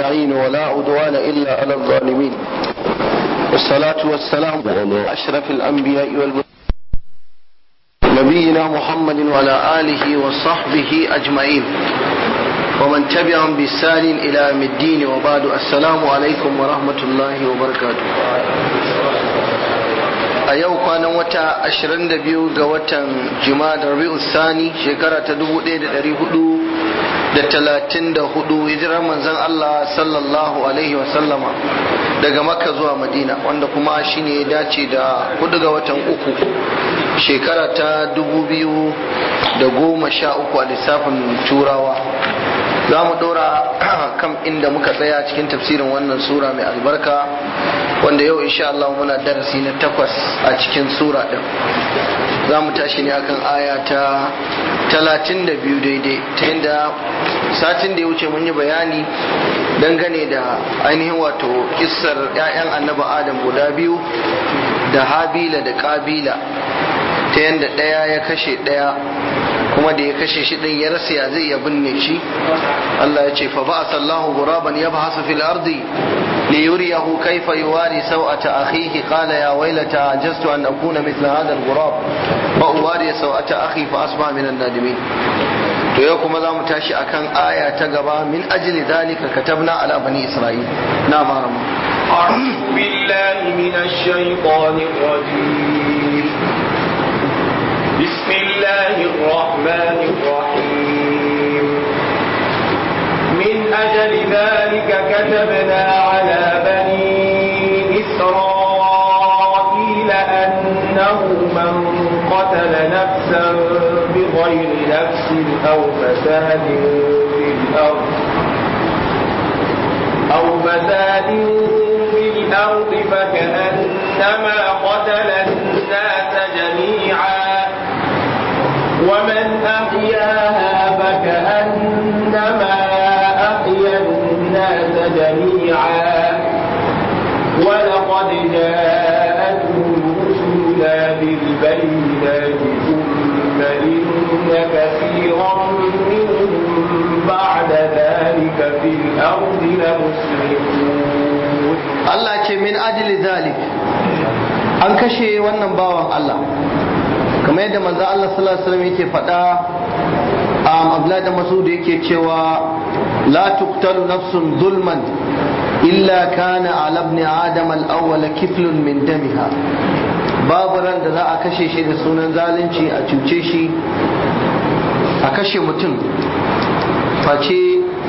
نستعين ولا عدوان إلا على الظالمين والصلاة والسلام على أشرف الأنبياء والمرسلين نبينا محمد وعلى آله وصحبه أجمعين ومن تبعهم بإحسان إلى يوم الدين وبعد السلام عليكم ورحمة الله وبركاته a yau kwanan wata 22 ga watan jima'a rabi'u sani shekara ta 1434 hijirar manzon Allah sallallahu alaihi wasallama daga makka zuwa madina wanda kuma shine ya dace da 4 ga watan uku shekara ta 2013 a lissafin turawa za mu dora kan inda muka tsaya cikin tafsirin wannan sura mai albarka wanda yau insha Allah muna darasi na takwas a cikin sura din za mu tashi ne akan aya ta talatin da biyu daidai ta yadda satin da ya wuce mun yi bayani dangane da ainihin wato kissar 'ya'yan annaba adam guda biyu da habila da kabila ta yadda ɗaya ya kashe ɗaya kuma da ya kashe shi din ya rasa ya zai ya binne shi Allah ya ce fa ba'atha Allahu ghuraban yabhasu fil ardi li yuriyahu kayfa yuwari sawata akhihi qala ya waylata ajastu an akuna mithla hadha al ghurab fa uwari sawata akhi fa asbaha min an nadimin to yau kuma za mu tashi akan aya ta gaba min ajli dhalika katabna ala bani isra'il na marama أعوذ بالله من الشيطان الرجيم بسم الله الرحمن الرحيم من أجل ذلك كتبنا على بني إسرائيل أنه من قتل نفسا بغير نفس أو فساد في الأرض أو فساد في الأرض فكأنما قتل الناس جميعا ومن أحياها فكأنما أحيا الناس جميعا ولقد جاءتهم رسلنا بالبينات ثم إن كثيرا منهم بعد ذلك في الأرض لمسرفون Allah ce min ajli zalik an kashe wannan bawan Allah kamar yadda manzo Allah sallallahu alaihi wasallam yake faɗa um, Abdullahi da Masud yake cewa la tuqtalu nafsun zulman illa kana ala ibn adam al-awwal kiflun min damiha babu ran da za a kashe shi da sunan zalunci a cuce shi a kashe mutum face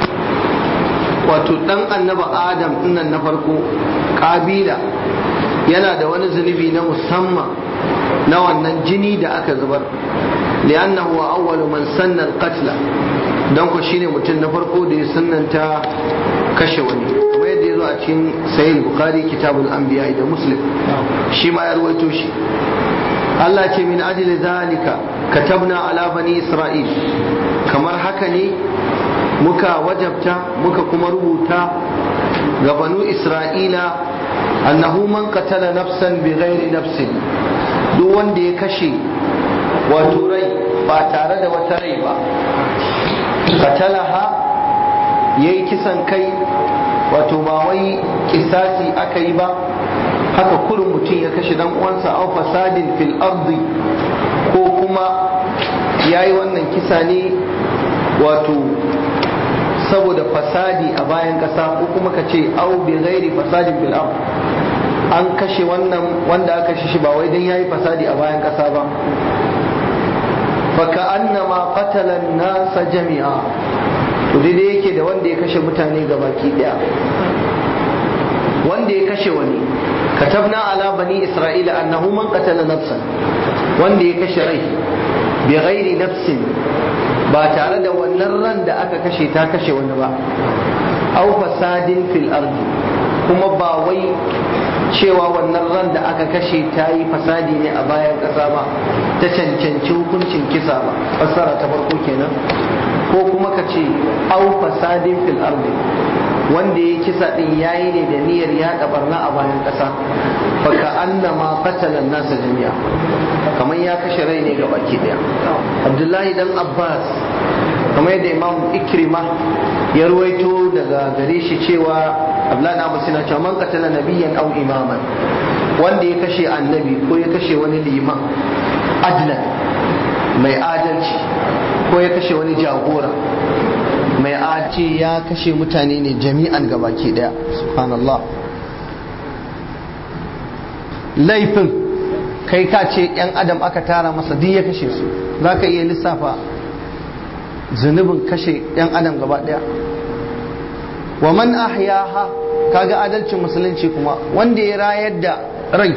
wato dan annaba adam dinnan na farko kabila yana da wani zunubi na musamman na wannan jini da aka zubar li'annahu wa awwalu man sanna al-qatla dan ko shine mutum na farko da ya sunnanta kashe wani kamar yadda yazo a cikin sahih bukhari kitabul anbiya da muslim shi ma ya rawaito shi Allah ce min ajli zalika katabna ala bani isra'il kamar haka ne muka wajabta muka kuma rubuta ga banu isra'ila annahu man qatala nafsan bi ghairi nafsin duk wanda ya kashe wato rai ba tare da wata rai ba qatalaha yayi kisan kai wato ba wai kisasi aka yi ba haka kurin mutum ya kashe dan uwansa au fasadin fil ardi ko kuma yayi wannan kisa ne wato saboda fasadi a bayan kasa ko kuma ka ce au bi ghairi fasadin bil ard an kashe wannan wanda aka kashe shi ba wai dan yayi fasadi a bayan kasa ba fa ka annama qatala an-nasa jami'a to dai yake da wanda ya kashe mutane gabaki daya wanda ya kashe wani katabna ala bani isra'ila annahu man qatala nafsan wanda ya kashe rai bi ghairi nafsin ba tare da wannan ran da aka kashe ta kashe wani ba au fasadin fil ardi kuma ba wai cewa wannan ran da aka kashe ta yi fasadi ne a bayan ƙasa ba ta cancanci hukuncin kisa ba fassara ta farko kenan ko kuma ka ce au fasadin fil ardi wanda ya kisa din yayi ne da niyyar yaɗa barna a bayan ƙasa fa ka annama qatala nasa jami'a kamar ya kashe rai ne ga baki daya abdullahi dan abbas kamar yadda imam ikrima ya ruwaito daga gare shi cewa abdullahi abu sina cewa man qatala nabiyyan aw imaman wanda ya kashe annabi ko ya kashe wani liman adlan mai adalci ko ya kashe wani jagora mai adalci ya kashe mutane ne jami'an gabaki daya subhanallah laifin kai ka ce yan adam aka tara masa duk ya kashe su za ka iya lissafa zunubin kashe yan adam gaba daya wa man ahyaha kaga adalcin musulunci kuma wanda ya rayar da rai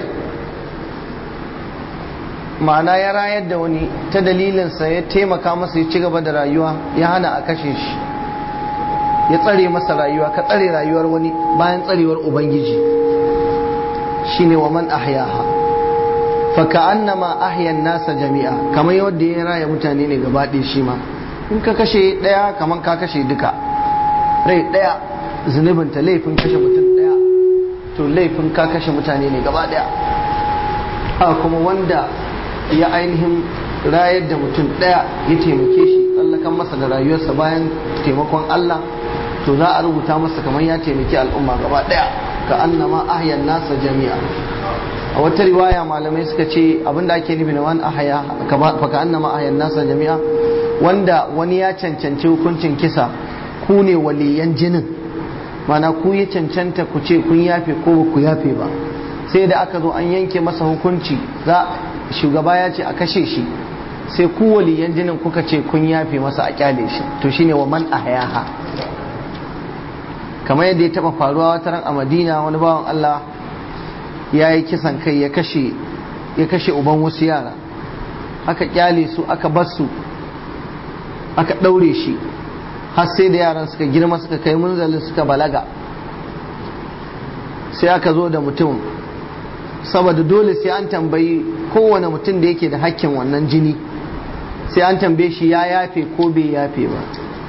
ma'ana ya rayar da wani ta dalilinsa ya taimaka masa ya ci gaba da rayuwa ya hana a kashe shi ya tsare masa rayuwa ka tsare rayuwar wani bayan tsarewar ubangiji shine wa man ahyaha fa ka'annama ahyan nasa jami'a kamar yadda ya raya mutane ne gaba ɗaya shi ma in ka kashe ɗaya kamar ka kashe duka rai ɗaya zunubinta laifin kashe mutum ɗaya to laifin ka kashe mutane ne gaba ɗaya a kuma wanda ya ainihin rayar da mutum ɗaya ya taimake shi tsallakan masa da rayuwarsa bayan taimakon Allah to za a rubuta masa kamar ya taimaki al'umma gaba ɗaya ka annama ahyan nasa jami'a a wata riwaya malamai suka ce abinda ake nufi na wani ahya fa ka annama ahyan nasa jami'a wanda wani ya cancanci hukuncin kisa ku ne waliyan jinin mana ku ya cancanta ku ce kun yafe ko ba ku yafe ba sai da aka zo an yanke masa hukunci za shugaba ya ce a kashe shi sai ku waliyan jinin kuka ce kun yafe masa a kyale shi to shine wa man ahyaha kamar yadda ya taba faruwa wata ran a Madina wani bawan Allah ya yi kisan kai ya kashe ya kashe uban wasu yara aka kyale su aka bar su aka daure shi har sai da yaran suka girma suka kai munzalin suka balaga sai aka zo da mutum saboda dole sai an tambayi kowane mutum da yake da hakkin wannan jini sai an tambaye shi ya yafe ko bai yafe ba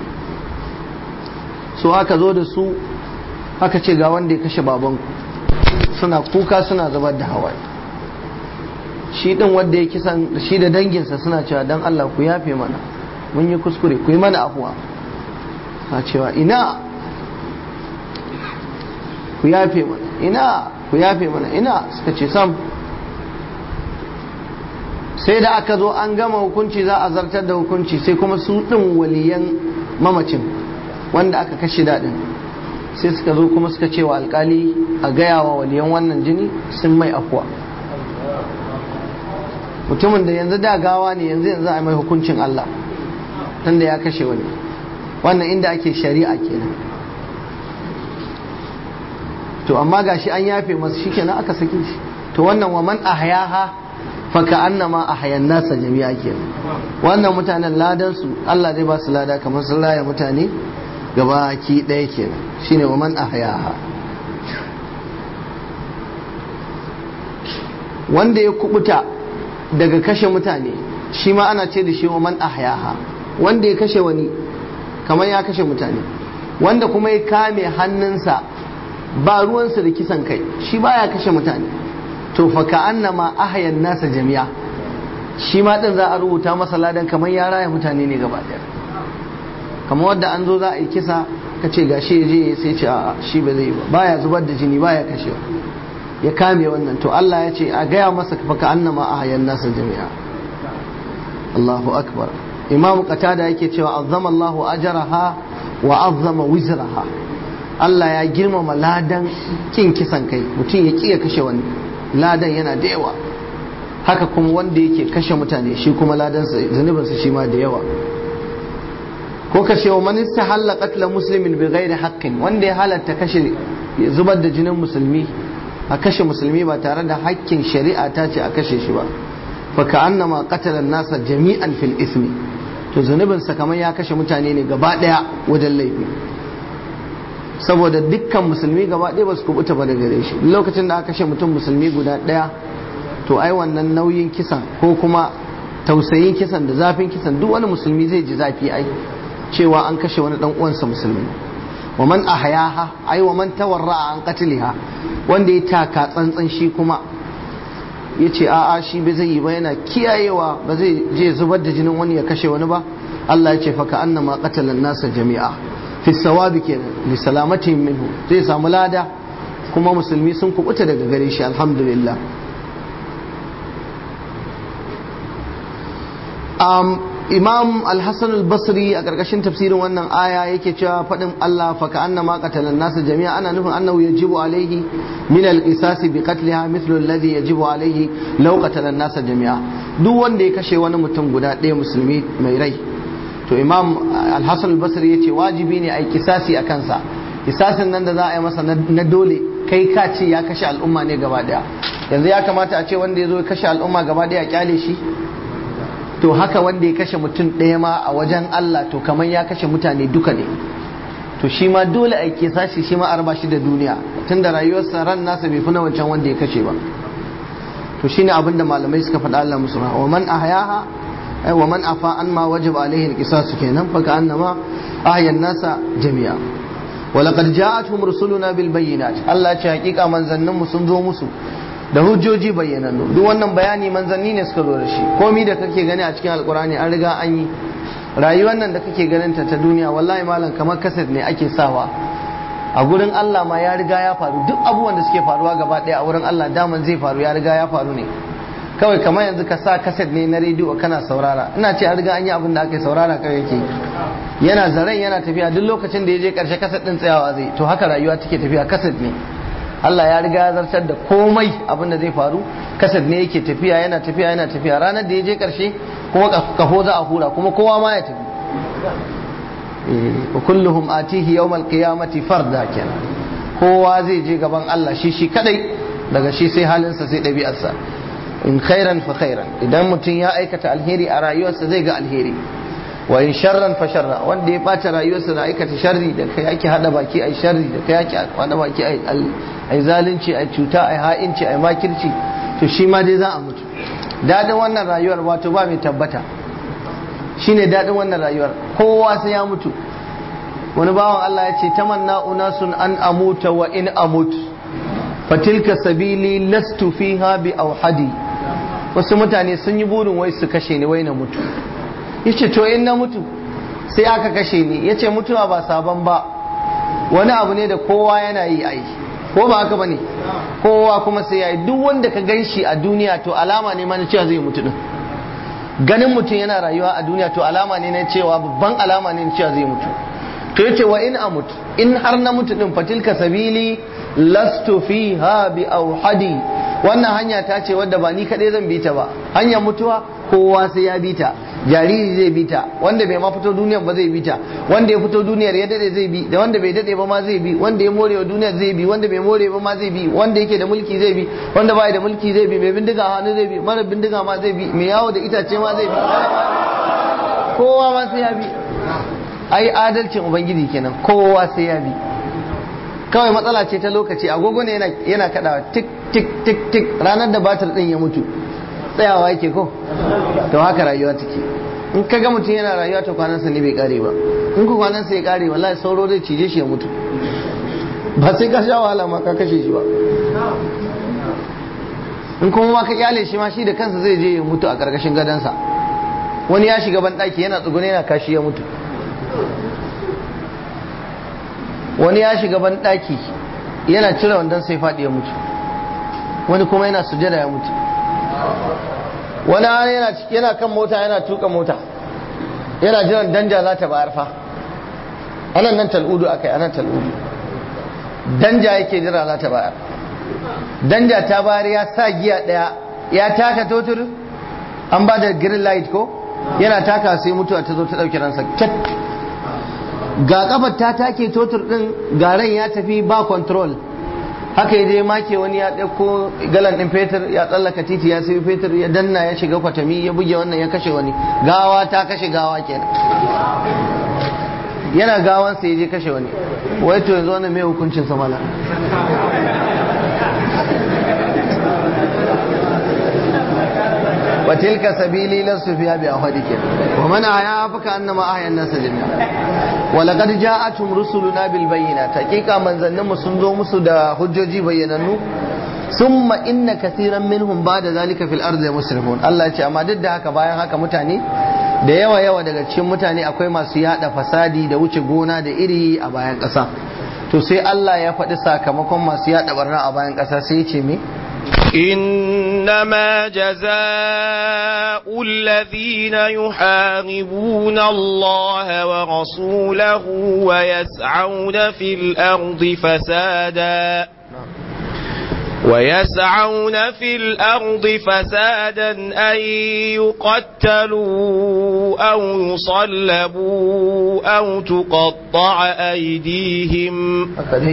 so aka zo da su aka ce ga wanda ya kashe babanku suna kuka suna zubar da hawaye shi din wanda ya kisan shi da danginsa suna cewa dan Allah ku yafe mana mun yi kuskure ku yi mana afuwa na cewa ina ku yafe mana ina ku yafe mana ina suka ce sam sai da aka zo an gama hukunci za a zartar da hukunci sai kuma su ɗin waliyan mamacin wanda aka kashe daɗin sai suka zo kuma suka ce wa alkali a gaya wa waliyan wannan jini sun mai afuwa mutumin da yanzu da gawa ne yanzu yanzu a mai hukuncin Allah tunda ya kashe wani wannan inda ake shari'a kenan to amma gashi an yafe masu shikenan aka sake shi to wannan wa man ahyaha fa ka'annama ahyan nasa jami'a kenan wannan mutanen ladan su Allah zai ba su lada kamar sun raya mutane gaba ki ɗaya kenan shine wa man ahyaha wanda ya kubuta daga kashe mutane shi ma ana ce da shi wa man ahyaha wanda ya kashe wani kamar ya kashe mutane wanda kuma ya kame hannunsa ba ruwansa da kisan kai shi baya kashe mutane to fa ka annama ahyan nasa jami'a shi ma din za a rubuta masa ladan kamar ya raya mutane ne gaba daya kamar wadda an zo za a yi kisa ka ce gashi ya je sai ce a shi ba zai yi ba baya zubar da jini baya kashewa ya kame wannan to Allah ya ce a gaya masa fa ka annama ahyan nasa jami'a Allahu akbar imam qatada yake cewa azzama Allahu ajraha wa azzama wizraha Allah ya girmama ladan kin kisan kai mutum ya kiya kashe wani ladan yana da yawa haka kuma wanda yake kashe mutane shi kuma ladansa zunubinsa shi ma da yawa ko kashe wa man istahalla qatla muslimin bi ghairi haqqin wanda ya halatta kashe zubar da jinin musulmi a kashe musulmi ba tare da hakkin shari'a ta ce a kashe shi ba fa ka'annama qatala nasa jami'an fil ismi to zunubinsa kamar ya kashe mutane ne gaba daya wajen laifi saboda dukkan musulmi gaba ɗaya ba su kubuta ba da gare shi lokacin da aka kashe mutum musulmi guda ɗaya to ai wannan nauyin kisan ko kuma tausayin kisan da zafin kisan duk wani musulmi zai ji zafi ai cewa an kashe wani dan uwansa musulmi wa man ahyaha ai wa man tawarra an qatliha wanda ya taka tsantsan shi kuma yace a'a shi bai zai yi ba yana kiyayewa ba zai je zubar da jinin wani ya kashe wani ba Allah ya ce fa annama qatala nasa jami'a fi sawabi kenan li salamatin minhu zai samu lada kuma musulmi sun kubuta daga gare shi alhamdulillah um, imam al-hassan al-basri a ƙarƙashin tafsirin wannan aya yake cewa faɗin Allah fa ka'anna ma qatalan nasa jami'a ana nufin annahu yajibu alaihi min al-qisas bi qatliha mithlu alladhi yajibu alaihi law qatalan nasa jami'a duk wanda ya kashe wani mutum guda ɗaya musulmi mai rai to imam al-hassan al-basri yace wajibi ne a yi kisasi a kansa kisasin nan da za a yi masa na dole kai ka ce ya kashe al'umma ne gaba ɗaya yanzu ya kamata a ce wanda ya zo ya kashe al'umma gaba ɗaya kyale shi to haka wanda ya kashe mutum ɗaya ma a wajen Allah to kamar ya kashe mutane duka ne to shi ma dole a ke sashi shi ma a raba shi da duniya tunda rayuwarsa ran nasa bai fi na wancan wanda ya kashe ba to shine abin da malamai suka faɗa Allah musu wa man ahyaha ay wa man afa an ma wajib alaihi alqisas kenan fa ka annama ahyan nasa jami'a wa laqad ja'atuhum rusuluna bil bayyinat Allah ya ce hakika manzannin mu sun zo musu da hujjoji bayyanannu duk wannan bayani manzanni ne suka zo da shi komi da kake gani a cikin alkurani an riga an yi rayuwar nan da kake ganin ta ta duniya wallahi malam kamar kaset ne ake sawa a gurin Allah ma ya riga ya faru duk abubuwan da suke faruwa gaba ɗaya a wurin Allah daman zai faru ya riga ya faru ne kawai kamar yanzu ka sa kaset ne na rediyo kana saurara ina ce an riga an yi abin da aka yi saurara kawai yake yana zaren yana tafiya duk lokacin da ya je karshe kaset din tsayawa zai to haka rayuwa take tafiya kaset ne Allah ya riga ya zartar da komai abin da zai faru kasar ne yake tafiya yana tafiya yana tafiya ranar da ya je karshe kuma kafo za a hura kuma kowa ma ya tafi wa kulluhum atihi yawmal qiyamati farda kenan kowa zai je gaban Allah shi shi kadai daga shi sai halinsa sai ɗabi'arsa in khairan fa khairan idan mutum ya aikata alheri a rayuwarsa zai ga alheri wa in sharran fa sharra wanda ya bata rayuwarsa da aikata sharri da kai ake hada baki ai sharri da kai ake hada baki ai ai zalunci ai cuta ai ha'inci ai makirci to shi ma dai za a mutu dadin wannan rayuwar wato ba mai tabbata shine dadin wannan rayuwar kowa sai ya mutu wani bawan Allah ya ce tamanna unasun an amuta wa in amut fatilka sabili lastu fiha bi auhadi wasu mutane sun yi burin wai su kashe ni wai na mutu yace to in na mutu sai aka kashe ni yace mutuwa ba sabon ba wani abu ne da kowa yana yi ai ko ba haka bane kowa kuma sai yayi duk wanda ka ganshi a duniya to alama ne mana cewa zai mutu din ganin mutum yana rayuwa a duniya to alama ne na cewa babban alama ne na cewa zai mutu to yace wa in amut in har na mutu din fatilka sabili lastu fiha bi auhadi wannan hanya ta ce wadda ba ni kaɗai zan bi ta ba hanyar mutuwa kowa sai ya bi ta jariri zai bi ta wanda bai ma fito duniyar ba zai bi ta wanda ya fito duniyar ya dade zai bi da wanda bai dade ba ma zai bi wanda ya more wa duniyar zai bi wanda bai more ba ma zai bi wanda yake da mulki zai bi wanda bai da mulki zai bi mai bindiga hannu zai bi mara bindiga ma zai bi mai yawo da itace ma zai bi kowa ma sai ya bi ai adalcin ubangiji kenan kowa sai ya bi kawai matsala ce ta lokaci agogo ne yana kadawa tik tik tik tik ranar da batir din ya mutu tsayawa yake ko to haka rayuwa take in ka ga mutum yana rayuwa to kwanansa ne bai kare ba in ku kwanansa ya kare wallahi sauro zai cije shi ya mutu ba sai ka sha wahala ma ka kashe shi ba in kuma ma ka kyale shi ma shi da kansa zai je ya mutu a karkashin gadansa wani ya shiga ban daki yana tsugune yana kashi ya mutu wani ya shiga ban daki yana cire wandon sai faɗi ya mutu wani kuma yana sujada ya mutu wani yana yana kan mota yana tuka mota yana jiran danja za ta bayar fa anan nan tal'udu akai anan tal'udu danja yake jira za ta bayar danja ta bayar ya sa giya daya ya taka totur an ba da green light ko yana taka sai mutuwa ta zo ta dauki ransa cat ga kafar ta take totur din garan ya tafi ba control haka ya je make wani ya ɗauko galan ɗin fetur ya tsallaka titi ya sayi fetur ya danna ya shiga kwatami ya buge wannan ya kashe wani gawa ta kashe gawa kenan yana gawan sai ya je kashe wani wai to yanzu wannan mai hukuncin sa mala وتلك سبيلي لست فيها بأحدك ومن أحياها فكأنما أحيا الناس جميعا ولقد جاءتهم رسلنا بالبينات حقيقة من ظنهم سنزو مسد حجوجي بيننو ثم إن كثيرا منهم بعد ذلك في الأرض مسرفون الله يقول أما ضد هكا بايا هكا متاني da yawa yawa daga cikin mutane akwai masu yada fasadi da wuce gona da iri a bayan ƙasa to sai Allah ya faɗi sakamakon masu yada barna a bayan ƙasa sai ya ce me إنما جزاء الذين يحاربون الله ورسوله ويسعون في الأرض فسادا ويسعون في الأرض فسادا أن يقتلوا أو يصلبوا أو تقطع أيديهم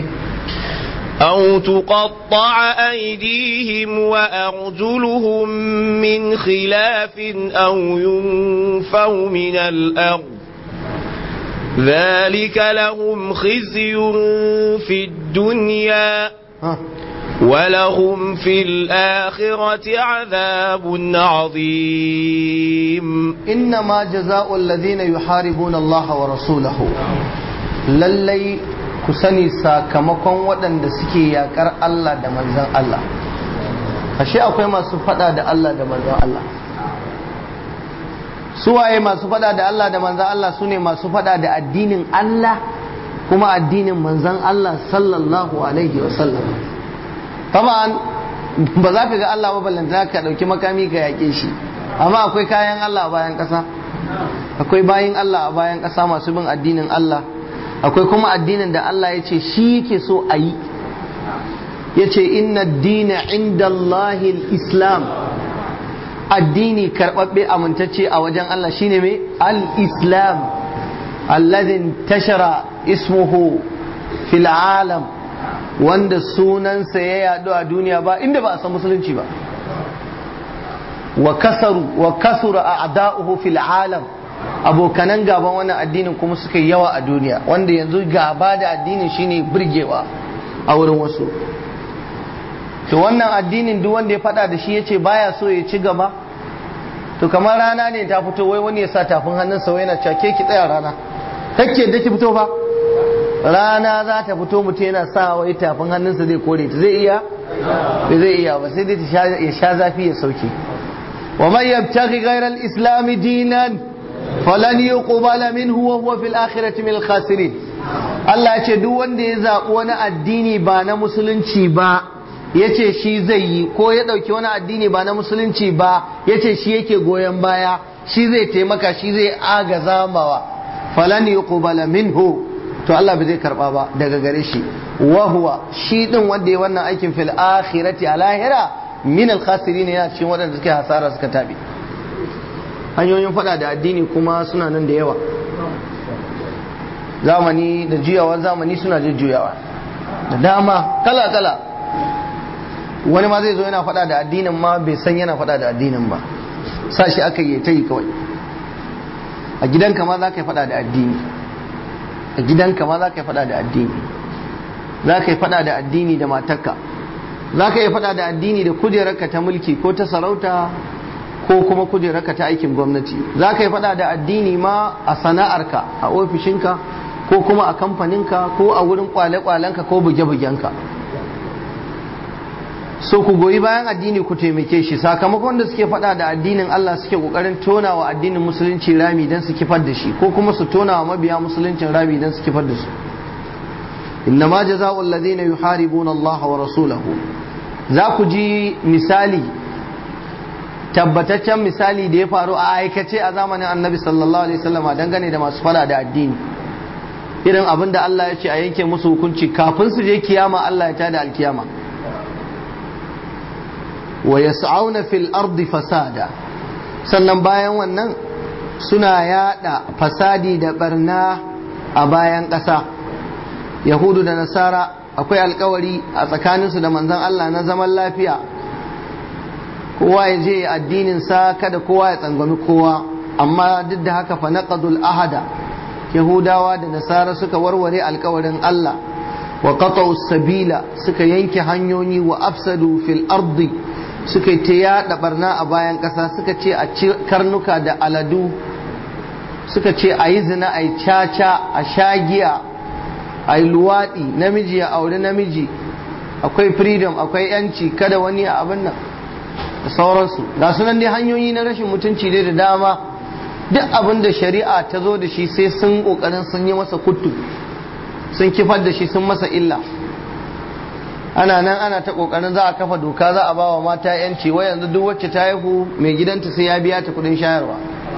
أو تقطع أيديهم وأرجلهم من خلاف أو ينفوا من الأرض ذلك لهم خزي في الدنيا ولهم في الآخرة عذاب عظيم إنما جزاء الذين يحاربون الله ورسوله للي كسني ساكمكم ودن سكي يكر الله دا منزل الله ashe akwai masu fada da Allah da manzon Allah suwaye masu fada da Allah da manzon Allah su ne masu fada da addinin Allah kuma addinin manzon Allah sallallahu alaihi wasallam taban ba za ka ga Allah ba ballanta ka dauki makami ka yake shi amma akwai kayan Allah a bayan ƙasa akwai bayin Allah a bayan ƙasa masu bin addinin Allah akwai kuma addinin da Allah ya ce shi yake so a yi ya ce inna dina inda Allahil islam addini karɓaɓɓe amintacce a wajen Allah shine mai al-islam alladhin tashara ismuhu fil alam wanda sunansa ya yadu a duniya ba inda ba a san musulunci ba wa kasaru wa kasura a'da'uhu fil alam abokanan gaban wannan addinin kuma suka yawa a duniya wanda yanzu gaba da addinin shine burgewa a wurin wasu to wannan addinin duk wanda ya fada da shi yace baya so ya ci gaba to kamar rana ne ta fito wai wani ya sa tafin hannunsa wai yana cewa ke ki tsaya rana kake da ki fito fa rana za ta fito mutum yana sa wai tafin hannunsa zai kore ta zai iya ba zai iya ba sai dai ya sha zafi ya sauke wa man yabtaghi ghayra al-islam dinan falan yuqbala minhu wa huwa fil akhirati min al-khasirin Allah ya ce duk wanda ya zabi wani addini ba na musulunci ba ya ce shi zai yi ko ya ɗauki wani addini ba na musulunci ba ya ce shi yake goyon baya shi zai taimaka shi zai agaza mawa falan yuqbala minhu to Allah bai zai karba ba daga gare shi wa huwa shi din wanda ya wannan aikin fil akhirati a lahira min al khasirin yana cikin waɗanda suke hasara suka tabi hanyoyin faɗa da addini kuma suna nan da yawa zamani da juyawa zamani suna jujjuyawa da dama kala kala wani ma zai zo yana faɗa da addinin ma bai san yana faɗa da addinin ba sa shi aka yi ta yi kawai a gidanka ma za ka yi faɗa da addini a gidanka ma za ka yi fada da addini za ka yi fada da addini da matarka za ka yi fada da addini da kujerarka ta mulki ko ta sarauta ko kuma kujerarka ta aikin gwamnati za ka yi fada da addini ma a sana'arka a ofishinka ko kuma a kamfaninka ko a wurin kwale-kwalenka ko buge-bugenka so ku goyi bayan addini ku taimake shi sakamakon da suke fada da addinin Allah suke kokarin tona wa addinin musulunci rami don su kifar da shi ko kuma su tona wa mabiya musuluncin rami don su kifar da su innama jaza'u alladhina yuharibuna Allah wa rasulahu za ku ji misali tabbataccen misali da ya faru a aikace a zamanin annabi sallallahu alaihi wasallama dangane da masu fada da addini irin abin da Allah ya ce a yanke musu hukunci kafin su je kiyama Allah ya tada alkiyama wa yas'auna fil ardi fasada sannan bayan wannan suna yada fasadi da barna a bayan ƙasa yahudu da nasara akwai alkawari a tsakaninsu da manzon Allah na zaman lafiya kowa ya je addinin sa kada kowa ya tsangwami kowa amma duk da haka fa naqadul ahada yahudawa da nasara suka warware alkawarin Allah wa qata'u sabila suka yanke hanyoyi wa afsadu fil ardi suka yi ta yaɗa barna a bayan ƙasa suka ce a ci karnuka da aladu suka ce a yi zina a yi caca a shagiya a yi luwaɗi namiji ya auri namiji akwai freedom akwai yanci kada wani a abin nan da sauransu ga sunan dai hanyoyi na rashin mutunci dai da dama duk abin da shari'a ta zo da shi sai sun kokarin sun yi masa kuttu sun kifar da shi sun masa illa ana nan ana ta kokarin za a kafa doka za a bawa mata yanci wai yanzu duk wacce ta haihu mai gidanta sai ya biya ta kudin shayarwa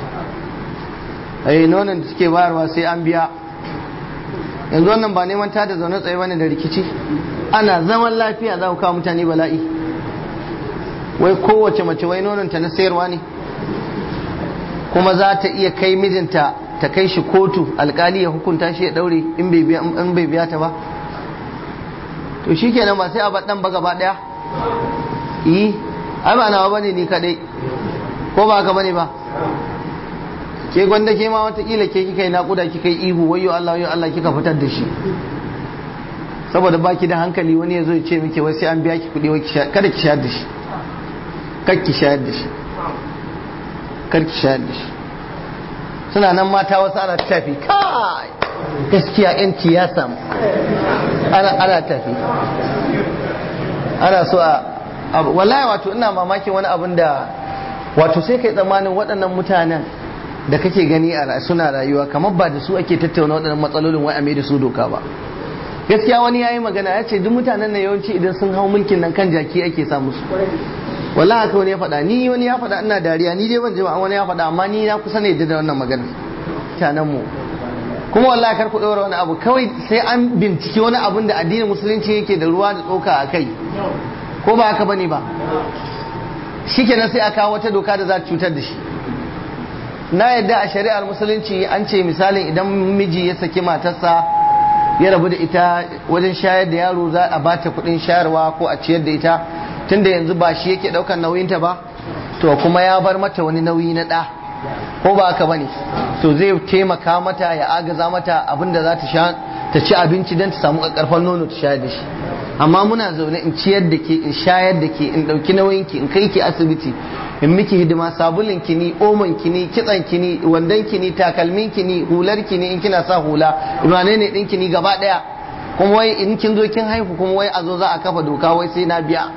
ai nonon da suke bayarwa sai an biya yanzu wannan ba neman ta da zaune tsaye bane da rikici ana zaman lafiya za ku kawo mutane bala'i wai kowace mace wai nononta na sayarwa ne kuma za ta iya kai mijinta ta kai shi kotu alkali ya hukunta shi ya daure in bai biya ta ba to shi kenan ba sai a baɗan ba gaba ɗaya yi ai ba nawa bane ni kadai ko ba haka bane ba ke gwanda ke ma watakila ke kika yi naƙuda kika yi ihu wayo Allah wayo Allah kika fitar da shi saboda baki da hankali wani ya zo ya ce miki wai sai an biya ki kuɗi wai kada ki shayar da shi kar ki shayar da shi kar ki shayar da shi suna nan mata wasu ana tafi kai gaskiya yanci ya samu ana ana tafi ana so a wallahi wato ina mamakin wani abin da wato sai kai tsammanin waɗannan mutanen da kake gani a suna rayuwa kamar ba da su ake tattauna waɗannan matsalolin wai a mai da su doka ba gaskiya wani yayi magana ya ce duk mutanen nan yawanci idan sun hau mulkin nan kan jaki ake sa musu wallahi haka wani ya faɗa ni wani ya faɗa ina dariya ni dai ban ji ba wani ya faɗa amma ni na kusa ne da wannan magana mutanen mu kuma wallahi kar ku ɗora wani abu kawai sai an binciki wani abun da addinin musulunci yake da ruwa da tsoka a kai ko ba haka bane ba shikenan sai a kawo wata doka da za ta cutar da shi na yadda a shari'ar musulunci an ce misalin idan miji ya saki matarsa ya rabu da ita wajen shayar da yaro za a bata kuɗin shayarwa ko a ciyar da ita tunda yanzu ba shi yake ɗaukar nauyinta ba to kuma ya bar mata wani nauyi na ɗa ko ba haka bane to zai taimaka mata ya agaza mata abin da za ta sha ta ci abinci don ta samu ƙarfan nono ta shayar da shi amma muna zaune in ciyar da ke in shayar da ke in ɗauki nauyin ki in kai ki asibiti in miki hidima sabulin ki ni omon ki ni kitsan ki ni wandan ki ni takalmin ki ni hular ki ni in kina sa hula wane ne ɗin ki ni gaba ɗaya kuma wai in kin zo kin haihu kuma wai a zo za a kafa doka wai sai na biya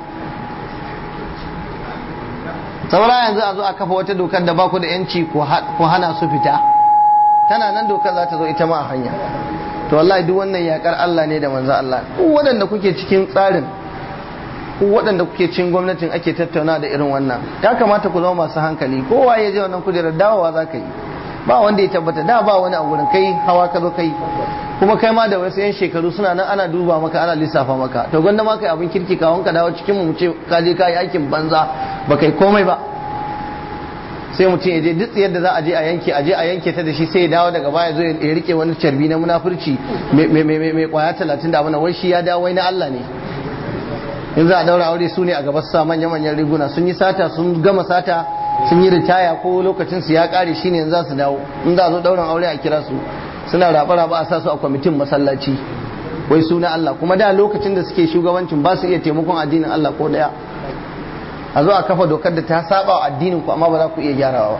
saura yanzu a zo a kafa wata dokar da ba ku da yanci ku hana su fita tana nan dokar za ta zo ita ma a hanya to wallahi duk wannan yakar Allah ne da manzo Allah ku waɗanda kuke cikin tsarin ku waɗanda kuke cikin gwamnatin ake tattauna da irin wannan ya kamata ku zama masu hankali kowa ya je wannan kujerar dawowa za ka yi ba wanda ya tabbata da ba wani a gurin kai hawa ka zo kai kuma kai ma da wasu yan shekaru suna nan ana duba maka ana lissafa maka to gwanda ma kai abin kirki kawon ka dawo cikin mu ce ka je ka yi aikin banza ba kai komai ba sai mutum ya je duk yadda za a je a yanke a je a yanke ta da shi sai ya dawo daga baya zo ya rike wani carbi na munafurci mai kwaya talatin da abin wai shi ya dawo wai na Allah ne in za a daura aure su ne a gaba sa manya manyan riguna sun yi sata sun gama sata sun yi ritaya ko lokacin su ya kare shine yanzu za su dawo in za a zo dauran aure a kira su suna raba raba a sa su a kwamitin masallaci wai suna Allah kuma da lokacin da suke shugabancin ba su iya taimakon addinin Allah ko daya a zo a kafa dokar da ta saba wa addinin ku amma ba za ku iya gyarawa ba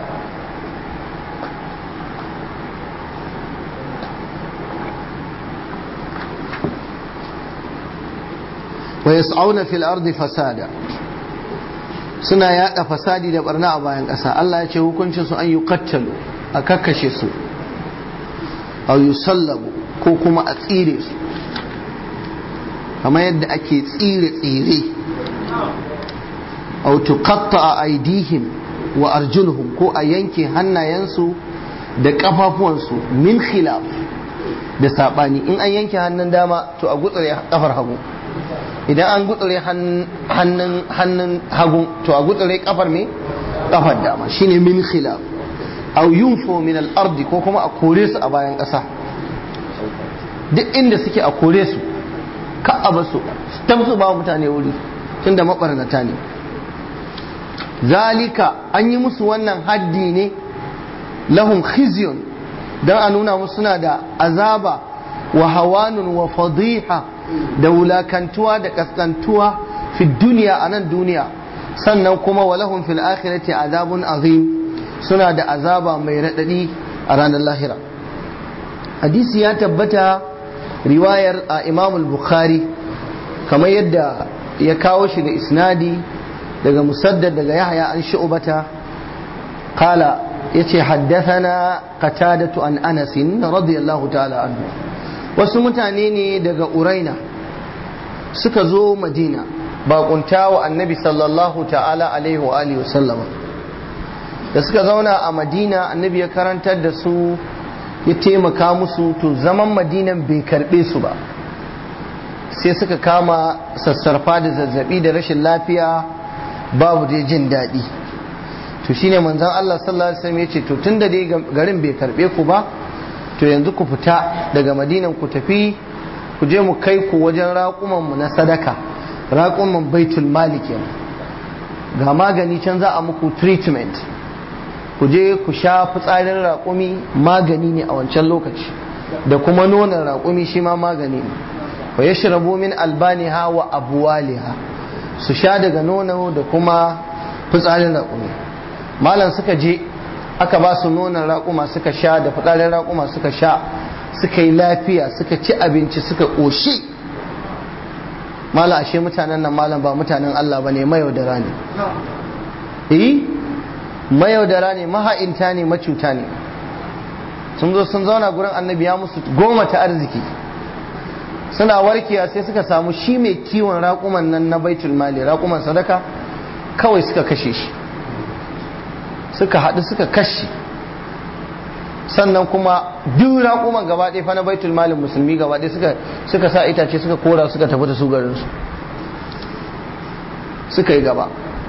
wa yas'auna fil ardi fasada suna yada fasadi da barna a bayan ƙasa Allah ya ce hukuncin su an yi kattalu a kakkashe su a yusallabu ko kuma a tsire su kamar yadda ake tsire tsire aw tuqatta aydihim wa arjuluhum ko a yanke hannayensu da kafafuwansu min khilaf da sabani in an yanke hannun dama to a gutsure kafar hagu idan an gutsure hannun hannun hagu to a gutsure kafar me kafar dama shine min khilaf aw yunfo min al-ardi ko kuma a kore su a bayan ƙasa duk inda suke a kore su ka a basu tamsu ba mutane wuri tunda mabarnata ne zalika an yi musu wannan haddi ne lahum khizyun don a nuna musu suna da azaba wa hawanun wa fadiha da wulakantuwa da kaskantuwa fi duniya a nan duniya sannan kuma wa lahum fil akhirati azabun azim suna da azaba mai raɗaɗi a ranar lahira hadisi ya tabbata riwayar a imamul bukhari kamar yadda ya kawo shi da isnadi daga musaddad daga yahya an shu'bata qala yace haddathana qatadatu an anas radiyallahu ta'ala anhu wasu mutane ne daga uraina suka zo madina bakunta wa annabi sallallahu ta'ala alaihi wa alihi wasallama da suka zauna a madina annabi ya karantar da su ya taimaka musu to zaman madinan bai karbe su ba sai suka kama sassarfa da zazzabi da rashin lafiya babu dai jin daɗi to shine manzon Allah sallallahu alaihi wasallam ya ce to tunda dai garin bai karbe ku ba to yanzu ku fita daga madinan ku tafi ku je mu kai ku wajen raƙuman mu na sadaka raƙuman baitul malik ga magani can za a muku treatment ku je ku sha fitsarin raƙumi magani ne a wancan lokaci da kuma nonon raƙumi shi ma magani ne wa yashrabu min albaniha wa abwaliha su sha daga nono da kuma fitsarin raƙumi malam suka je aka ba su nonon raƙuma suka sha da fitsarin raƙuma suka sha suka yi lafiya suka ci abinci suka ƙoshi malam ashe mutanen nan malam ba mutanen Allah ba ne mayaudara ne eh mayaudara ne maha'inta ne macuta ne sun zo sun zauna gurin annabi ya musu goma ta arziki suna warkiya sai suka samu shi mai kiwon raƙuman nan na baitul mali raƙuman sadaka kawai suka kashe shi suka haɗu suka kashe sannan kuma duk raƙuman gaba ɗaya fa na baitul malin musulmi gaba ɗaya suka suka sa itace suka kora suka tafi da su garinsu suka yi gaba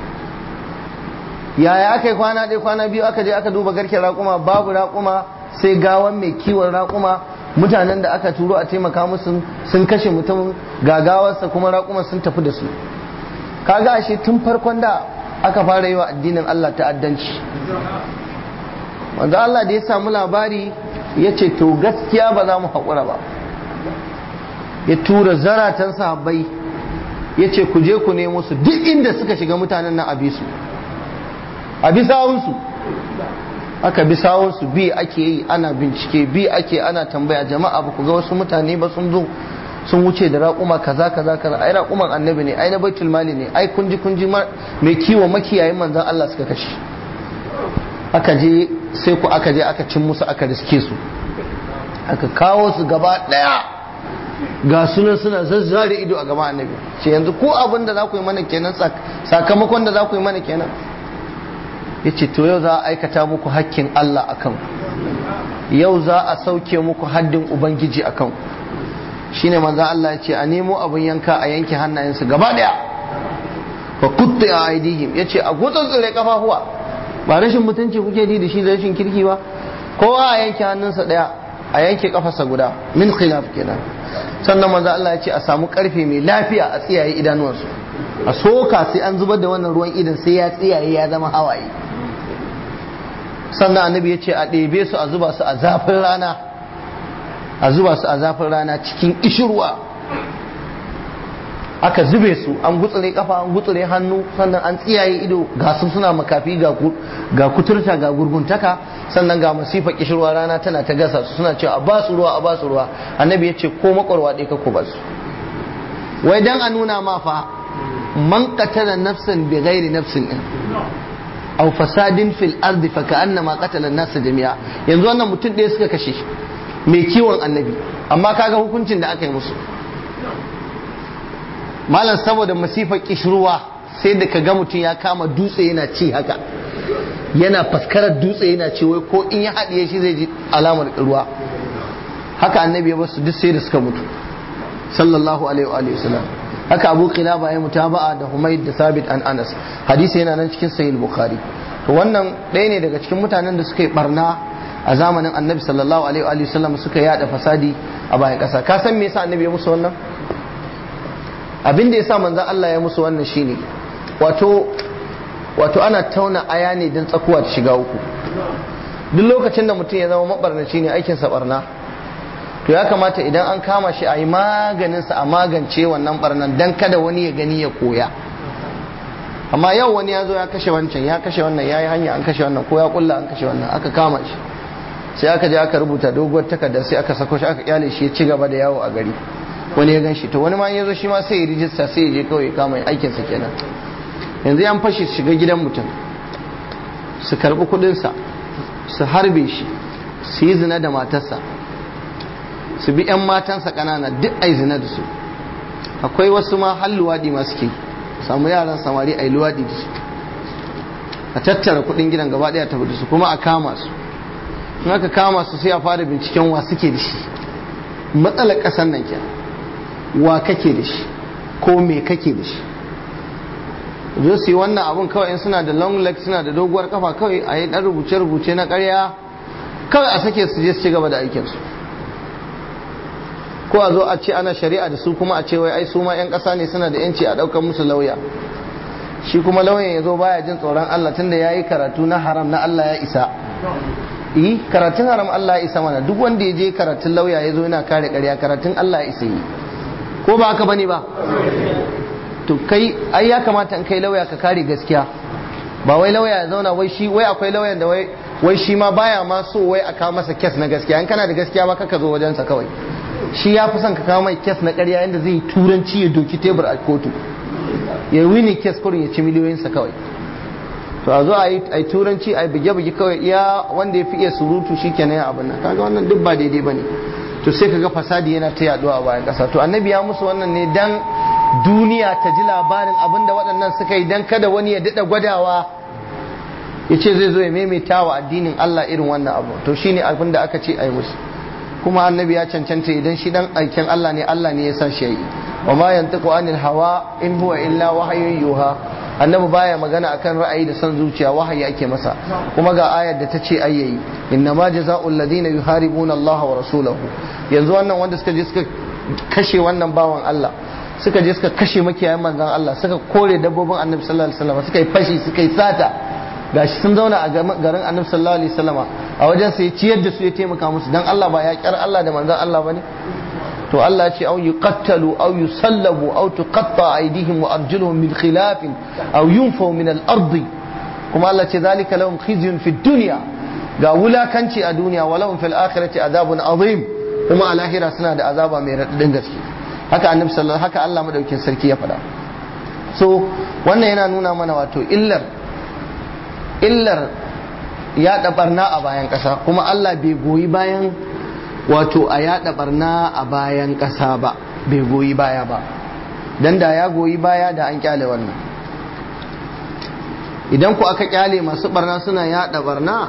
yaya aka yi kwana ɗaya kwana biyu aka je aka duba garken raƙuma babu raƙuma sai gawan mai kiwon raƙuma mutanen da aka turo a taimaka musu sun kashe mutum gagawarsa kuma raƙuma sun tafi da su kaga ashe tun farkon da aka fara yi wa addinin Allah ta'addanci wanda Allah da ya samu labari ya ce to gaskiya ba za mu haƙura ba ya tura zaratan sahabbai ya ce ku je ku nemo su duk inda suka shiga mutanen nan a bisu a bisawunsu aka bisawunsu bi ake yi ana bincike bi ake ana tambaya jama'a ba ku ga wasu mutane ba sun zo sun wuce da raƙuma kaza kaza kaza ai raƙuman annabi ne ai na baitul mali ne ai kunji kunji mai kiwo makiyayin manzon Allah suka kashe aka je sai ku aka je aka cin musu aka riske su aka kawo su gaba daya ga sunan suna zazzare ido a gaba annabi ce yanzu ko abin da za ku yi mana kenan sakamakon da za ku yi mana kenan ya ce to yau za a aikata muku hakkin Allah akan yau za a sauke muku haddin ubangiji akan shine manzo Allah ya ce a nemo abin yanka a yanke hannayensu gaba daya fa kutta a aidihim ya ce a gutsutsure kafafuwa ba rashin mutunci kuke ji da shi da rashin kirki ba kowa a yanke hannunsa daya a yanke kafarsa guda min khilaf kenan sannan manzo Allah ya ce a samu karfe mai lafiya a tsiyaye idanuwansu a soka sai an zubar da wannan ruwan idan sai ya tsiyaye ya zama hawaye sannan annabi ya ce a ɗebe su a zuba su a zafin rana a zuba su a zafin rana cikin ishirwa aka zube su an gutsure kafa an gutsure hannu sannan an tsiyaye ido ga su suna makafi ga kuturta ga gurguntaka sannan ga masifa kishirwa rana tana ta gasa su suna cewa a ba su ruwa a ba su ruwa annabi ya ce ko makwarwa ɗaya ka ku ba su wai dan a nuna ma fa man qatala nafsan bi ghairi nafsin aw fasadin fil ardi fa ka'annama qatala an-nas jami'a yanzu wannan mutum ɗaya suka kashe shi mai kiwon annabi amma kaga hukuncin da aka yi musu malam saboda masifar kishruwa sai da ka ga mutum ya kama dutse yana ci haka yana faskarar dutse yana ci wai ko in ya haɗiye shi zai ji alamar ruwa haka annabi ya basu duk sai da suka mutu sallallahu alaihi wa sallam haka abu qilaba ya mutaba'a da humayd da sabit an anas hadisi yana nan cikin sahih bukhari to wannan ɗaya ne daga cikin mutanen da suka yi barna a zamanin annabi sallallahu alaihi wa sallam suka yada fasadi a bayan ƙasa ka san me yasa annabi ya musu wannan abin da yasa manzon Allah ya musu wannan shine wato wato ana tauna aya ne don tsakuwa ta shiga uku duk lokacin da mutum ya zama mabarnaci ne aikinsa barna to ya kamata idan an kama shi a yi maganinsa a magance wannan barnan don kada wani ya gani ya koya amma yau wani ya zo ya kashe wancan ya kashe wannan ya yi hanya an kashe wannan ko ya kulla an kashe wannan aka kama shi sai aka je aka rubuta doguwar takarda sai aka sako shi aka kyale shi ya ci gaba da yawo a gari wani ya gan shi to wani ma ya zo shi ma sai ya rijista sai ya je kawai kama aikinsa kenan yanzu yan fashi su shiga gidan mutum su karbi kudinsa su harbe shi su yi zina da matarsa su bi 'yan matansa ƙanana duk ai zina da su akwai wasu ma har luwaɗi masu ke samu yaran samari a yi luwaɗi da su a tattara kuɗin gidan gaba ɗaya tafi da su kuma a kama su in aka kama su sai a fara binciken wa suke da shi matsalar ƙasar nan kenan wa kake da shi ko me kake da shi zo su yi wannan abun kawai in suna da long leg suna da doguwar kafa kawai a yi ɗan rubuce-rubuce na ƙarya kawai a sake su je su ci gaba da aikinsu ko a zo a ce ana shari'a da su kuma a ce wai ai su ma 'yan ƙasa ne suna da 'yanci a ɗaukar musu lauya shi kuma lauyan ya zo baya jin tsoron Allah tunda ya yi karatu na haram na Allah ya isa yi karatun haram Allah ya isa mana duk wanda ya je karatun lauya ya zo yana kare ƙarya karatun Allah ya isa yi ko ba haka bane ba to kai ai ya kamata in kai lauya ka kare gaskiya ba wai lauya ya zauna wai shi wai akwai lauyan da wai wai shi ma baya ma so wai a kawo masa kes na gaskiya in kana da gaskiya ma kaka zo wajensa kawai shi ya fi son ka kawo mai kes na ƙarya yadda zai turanci ya doki tebur a kotu ya wini kes kurin ya ci miliyoyinsa kawai to a zo a yi turanci a yi buge-buge kawai iya wanda ya fi iya surutu shi kenan ya abin nan kaga wannan duk ba daidai ba ne to sai kaga fasadi yana ta yaduwa a bayan ƙasa to annabi ya musu wannan ne dan duniya ta ji labarin abin da waɗannan suka yi dan kada wani ya daɗa gwadawa ya ce zai zo ya maimaita wa addinin Allah irin wannan abu to shine abin da aka ce a yi musu kuma annabi ya cancanta idan shi dan aikin Allah ne Allah ne ya sa shi yi wa ma yantiqu anil hawa in huwa illa wahyun yuha annabi baya magana akan ra'ayi da son zuciya wahayi ake masa kuma ga ayar da ta ce ayyayi inna ma jazaa'ul ladina yuharibuna Allah wa rasulahu yanzu wannan wanda suka je suka kashe wannan bawan Allah suka je suka kashe makiyayan manzon Allah suka kore dabbobin annabi sallallahu alaihi wasallam suka yi fashi suka yi sata gashi sun zauna a garin annabi sallallahu alaihi wasallama a wajen sai ciyar da su ya taimaka musu dan Allah ba ya kyar Allah da manzon Allah bane to Allah ce au yuqattalu au yusallabu au tuqatta aydihim wa arjuluhum min khilaf au yunfaw min al-ard kuma Allah ce zalika lahum khizyun fi dunya ga wulakanci a duniya wa lahum fil akhirati adabun azim kuma a lahira suna da azaba mai radadin gaske haka annabi sallallahu haka Allah madaukin sarki ya faɗa so wannan yana nuna mana wato illar illar yaɗa barna a bayan ƙasa kuma Allah bai goyi bayan wato a yaɗa barna a bayan ƙasa ba bai goyi baya ba dan da ya goyi baya da an kyale wannan idan ku aka kyale masu barna suna yaɗa barna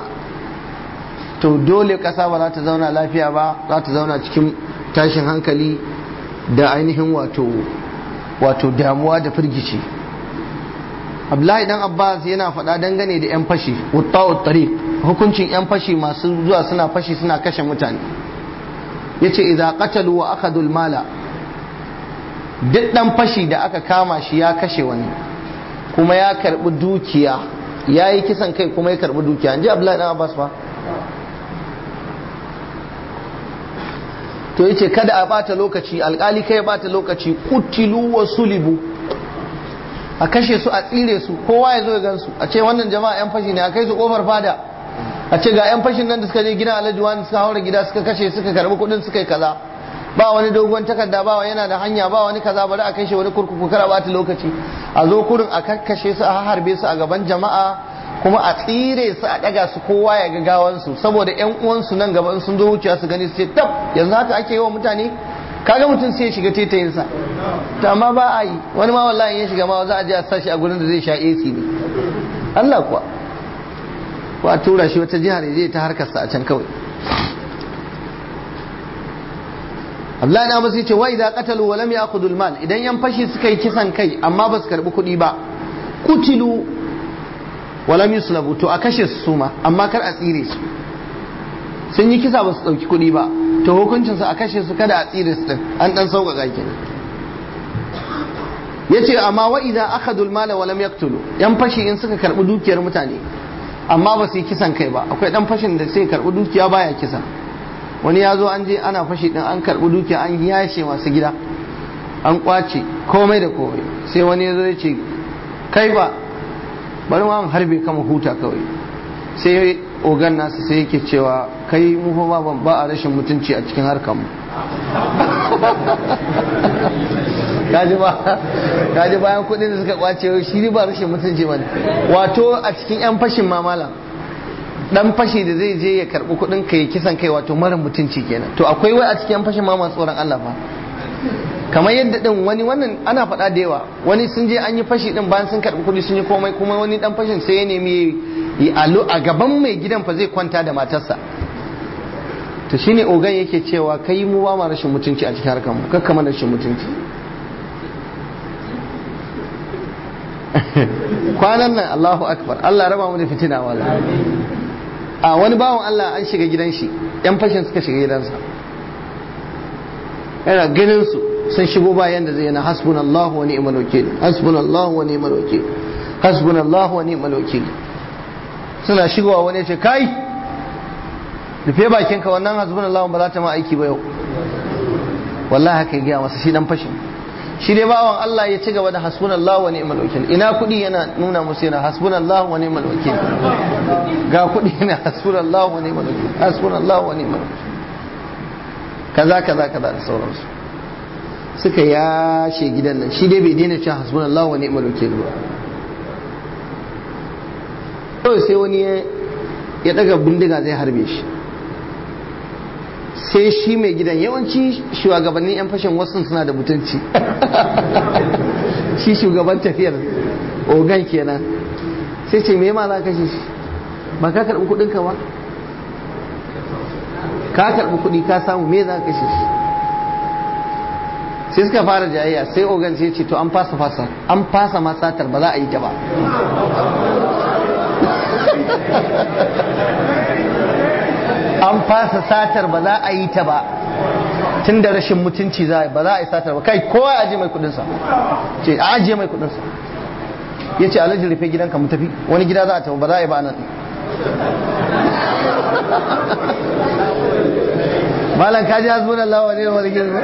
to dole ƙasa ba za ta zauna lafiya ba za ta zauna cikin tashin hankali da ainihin wato wato damuwa da firgici abdullahi dan abbas yana faɗa dangane da 'yan fashi wutta'ut tariq hukuncin 'yan fashi masu zuwa suna fashi suna kashe mutane yace idza qatalu wa akhadhu mala duk dan fashi da aka kama shi ya kashe wani kuma ya karbi dukiya ya yi kisan kai kuma ya karbi dukiya inji abdullahi dan abbas fa to yace kada a bata lokaci alkali kai ya bata lokaci kutilu wa sulibu a kashe su a tsire su kowa ya zo ya gansu a ce wannan jama'a yan fashi ne a kai su kofar fada a ce ga yan fashin nan da suka je gidan alhaji wani suka haura gida suka kashe suka karbi kudin suka yi kaza ba wani dogon takarda ba yana da hanya ba wani kaza bari a kai shi wani kurkuku kar a bata lokaci a zo kurin a kakkashe su a harbe su a gaban jama'a kuma a tsire su a daga su kowa ya ga gawansu saboda yan uwansu nan gaba sun zo wuciya su gani su ce tab yanzu haka ake yi wa mutane kaga mutum sai ya shiga tetayinsa to amma ba a yi wani ma wallahi ya shiga ma za a je a sashi a gurin da zai sha AC ne Allah kuwa ko a tura shi wata jihar zai ta harkarsa a can kawai Abdullahi na masu ce wa idza qatalu wa lam ya'khudul mal idan yan fashi suka yi kisan kai amma ba su karbi kuɗi ba kutilu wa lam yuslabu to a kashe su ma amma kar a tsire su sun yi kisa ba su ɗauki kuɗi ba to hukuncinsu a kashe su kada a tsire su ɗin an ɗan sauƙaƙa kenan ya ce amma wa idan aka dulmala wa lam yaktulu yan fashi in suka karɓi dukiyar mutane amma ba su yi kisan kai ba akwai ɗan fashin da sai karɓi dukiya baya kisa wani ya zo an je ana fashi ɗin an karɓi dukiya an yashe masu gida an kwace komai da komai sai wani ya zo ya ce kai ba bari ma harbe kama huta kawai sai ogan nasu sai yake cewa kai mu fa ba ba a rashin mutunci a cikin harkar mu kaji ba kaji bayan kudin da suka kwace shi ba rashin mutunci ba wato a cikin yan fashin mamala dan fashi da zai je ya karbi kudin ka ya kisan kai wato mara mutunci kenan to akwai wai a cikin fashin ma masu tsoron Allah fa kamar yadda din wani wannan ana faɗa da yawa wani sun je an yi fashi din bayan sun karbi kudi sun yi komai kuma wani dan fashin sai ya nemi a gaban mai gidan fa zai kwanta da matarsa to shine ogan yake cewa kai mu ba ma rashin mutunci a cikin harkar mu kakka mana rashin mutunci kwanan nan Allahu akbar Allah raba mu da fitina wala a wani bawan Allah an shiga gidan shi yan fashin suka shiga gidansa yana ganin su sun shigo bayan da zai yana hasbunallahu wa ni'mal wakil hasbunallahu wa ni'mal wakil hasbunallahu wa ni'mal wakil suna shigowa wani ya ce kai rufe bakinka wannan hasbunallahu ba za ta ma aiki ba yau wallahi haka ya gaya masa shi dan fashin shi dai bawan Allah ya ci gaba da hasbunallahu wa ni'mal wakil ina kudi yana nuna musu yana hasbunallahu wa ni'mal wakil ga kudi yana hasbunallahu wa ni'mal wakil hasbunallahu wa ni'mal wakil kaza kaza kaza da sauransu suka yashe gidan nan shi dai bai daina cewa hasbunallahu wa ni'mal wakil ba kawai sai wani ya daga bindiga zai harbe shi sai shi mai gidan yawanci shugabannin 'yan fashin wasu suna da mutunci shi shugaban tafiyar ogan kenan sai ce me ma za ka shi ba ka karɓi kuɗinka ba ka karɓi kuɗi ka samu me za ka shi sai suka fara jayayya sai ogan sai ce to an fasa fasa an fasa masatar ba za a yi ta ba an fasa satar ba za a yi ta ba tun da rashin mutunci za ba za a yi satar ba kai kowa ya ajiye mai kudinsa ce a ajiye mai kudinsa ya ce alhaji rufe gidanka mu tafi wani gida za a tafi ba za a yi ba nan malam ka ji hasbun Allah wa ne wani girma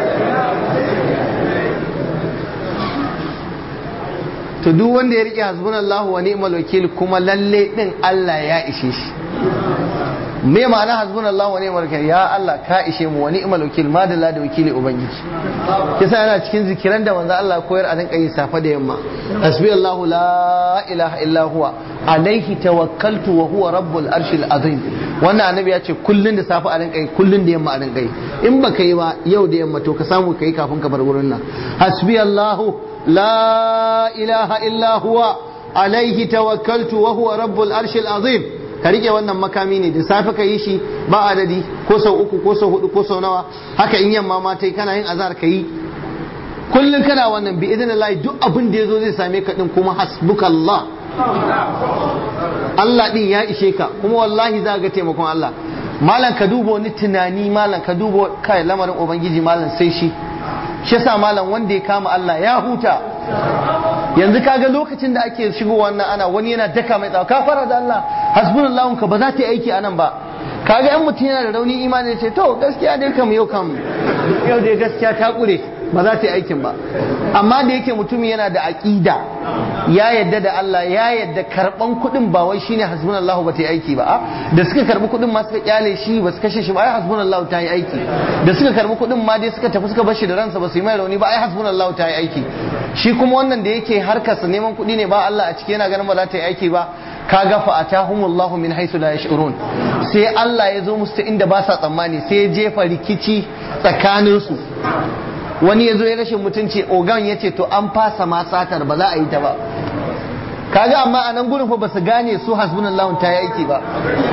to duk wanda ya rike hasbun Allah wa ni'mal wakil kuma lalle din Allah ya ishe shi me ma'ana hasbun Allah wa ni'mal wakil ya Allah ka ishe mu wa ni'mal wakil madalla da wakili ubangiji kisa yana cikin zikiran da manzo Allah koyar a rinka yi safa da yamma hasbi Allah la ilaha illa huwa alaihi tawakkaltu wa huwa rabbul arshil azim wannan annabi ya ce kullun da safa a rinka yi kullun da yamma a rinka yi in baka yi ba yau da yamma to ka samu kai kafin ka bar wurin nan hasbi Allah la ilaha illa huwa alaihi tawakkaltu wa huwa rabbul arshil azim ka rike wannan makami ne da safe ka yi shi ba adadi ko sau uku ko sau hudu ko sau nawa haka in yamma ma tai kana yin azhar ka yi kullum kana wannan bi idan Allah duk abin da yazo zai same ka din kuma hasbukallah Allah din ya ishe ka kuma wallahi za ga taimakon Allah malam ka duba wani tunani malam ka duba kai lamarin ubangiji malam sai shi shi yasa malam wanda ya kama Allah ya huta yanzu kaga lokacin da ake shigo wannan ana wani yana daka mai tsawa ka fara da Allah hasbunallahu ka ba za ta yi aiki anan ba kaga yan mutum yana da rauni imani ce to gaskiya dai kam yau kam yau dai gaskiya ta kure ba za ta yi aikin ba amma da yake mutum yana da aqida ya yadda da Allah ya yadda karban kuɗin ba wai shine hasbunallahu ba ta yi aiki ba da suka karbi kuɗin ma suka kyale shi ba su kashe shi ba ai hasbunallahu ta yi aiki da suka karbi kuɗin ma dai suka tafi suka bar shi da ransa ba su yi mai rauni ba ai hasbunallahu ta yi aiki shi kuma wannan da yake harkarsa neman kuɗi ne ba Allah a ciki yana ganin ba za ta yi aiki ba kaga fa atahumullahu min haythu la yash'urun sai Allah ya zo musu ta inda ba sa tsammani sai ya jefa rikici tsakanin su wani ya zo ya rashin mutunci ogan ya ce to an fasa ma satar ba za a yi ta ba kaga amma a nan gurin fa ba su gane su hasbunallahu ta yi aiki ba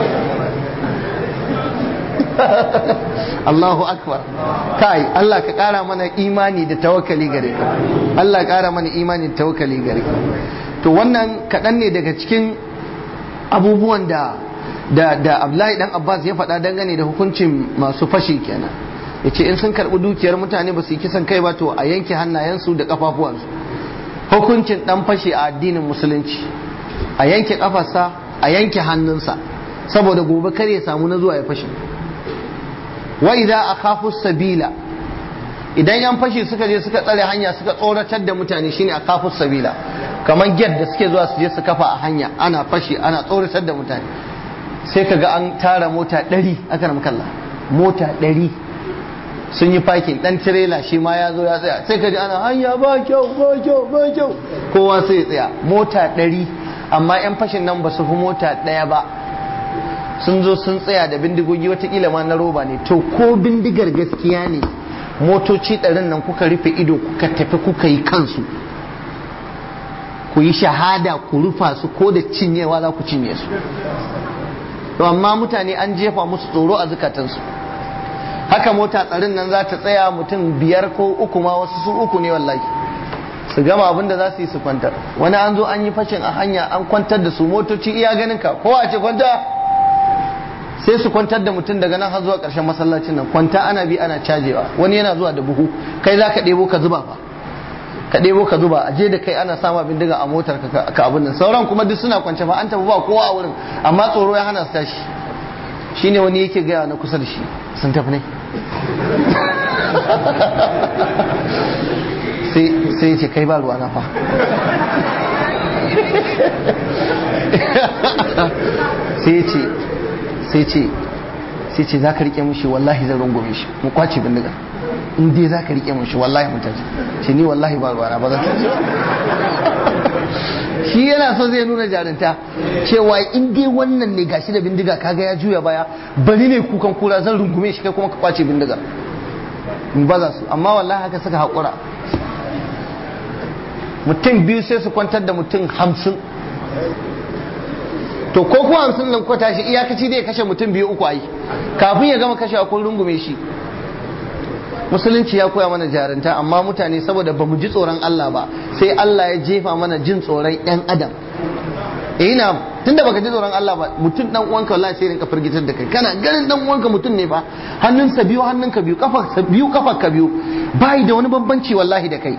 Allahu akbar kai Allah ka kara mana imani da tawakkali gare ka Allah kara mana imani da tawakkali gare ka to wannan kaɗan ne daga cikin abubuwan da da da Abdullahi dan Abbas ya faɗa dangane da hukuncin masu fashi kenan yace in sun karɓi dukiyar mutane ba su yi kisan kai ba to a yanke hannayensu da kafafuwansu hukuncin dan fashi a addinin musulunci a yanke kafarsa a yanke hannunsa saboda gobe kar ya samu na zuwa ya fashi wa idza akhafu sabila idan yan fashi suka je suka tsare hanya suka tsoratar da mutane shine akhafu sabila kamar gyar da suke zuwa su je su kafa a hanya ana fashi ana tsoratar da mutane sai kaga an tara mota ɗari aka na makalla mota ɗari sun yi fakin ɗan tirela shi ma ya zo ya tsaya sai kaji ana hanya ba kyau ba kyau ba kyau kowa sai ya tsaya mota ɗari amma yan fashin nan ba su fi mota ɗaya ba sun zo sun tsaya da bindigogi watakila ma na roba ne to ko bindigar gaskiya ne motoci ɗarin nan kuka rufe ido kuka tafi kuka yi kansu ku yi shahada ku rufa su ko da cinyewa za ku cinye su to amma mutane an jefa musu tsoro a zukatansu haka mota tsarin nan za ta tsaya mutum biyar ko uku ma wasu su uku ne wallahi su gama abin da za su yi su kwantar wani an zo an yi fashin a hanya an kwantar da su motoci iya ganin ka ko a ce kwanta sai su kwantar da mutum daga nan har zuwa ƙarshen masallacin nan kwanta ana bi ana cajewa wani yana zuwa da buhu kai za ka ɗebo ka zuba fa ka ɗebo ka zuba a je da kai ana sama bindiga a motar ka abin nan sauran kuma duk suna kwance fa an tafi ba kowa a wurin amma tsoro ya hana su tashi shine wani yake gaya na kusa da shi sun tafi ne sai ce kai ba ruwa na fa sai ce sai ce sai ce za ka rike mushi wallahi zan rungume shi mu kwace bindiga in dai za ka rike mushi wallahi mutum ce ni wallahi ba ruwa na ba zan shi yana so zai nuna jarinta cewa in dai wannan ne gashi da bindiga kaga ya juya baya bari ne kukan kura zan rungume shi kai kuma ka kwace bindiga in baza su amma wallahi haka suka haƙura mutum biyu sai su kwantar da mutum hamsin to ko kuwa hamsin nan kwata shi iyakaci zai kashe mutum biyu uku ayi kafin ya gama kashe kun rungume shi musulunci ya koya mana jarinta amma mutane saboda ba mu ji tsoron Allah ba sai Allah ya jefa mana jin tsoron yan adam eh na tunda baka ji tsoron Allah ba mutum dan uwanka wallahi sai rinka firgitar da kai kana ganin dan uwanka mutum ne ba hannunsa biyu hannunka biyu kafarsa biyu kafarka biyu bai da wani bambanci wallahi da kai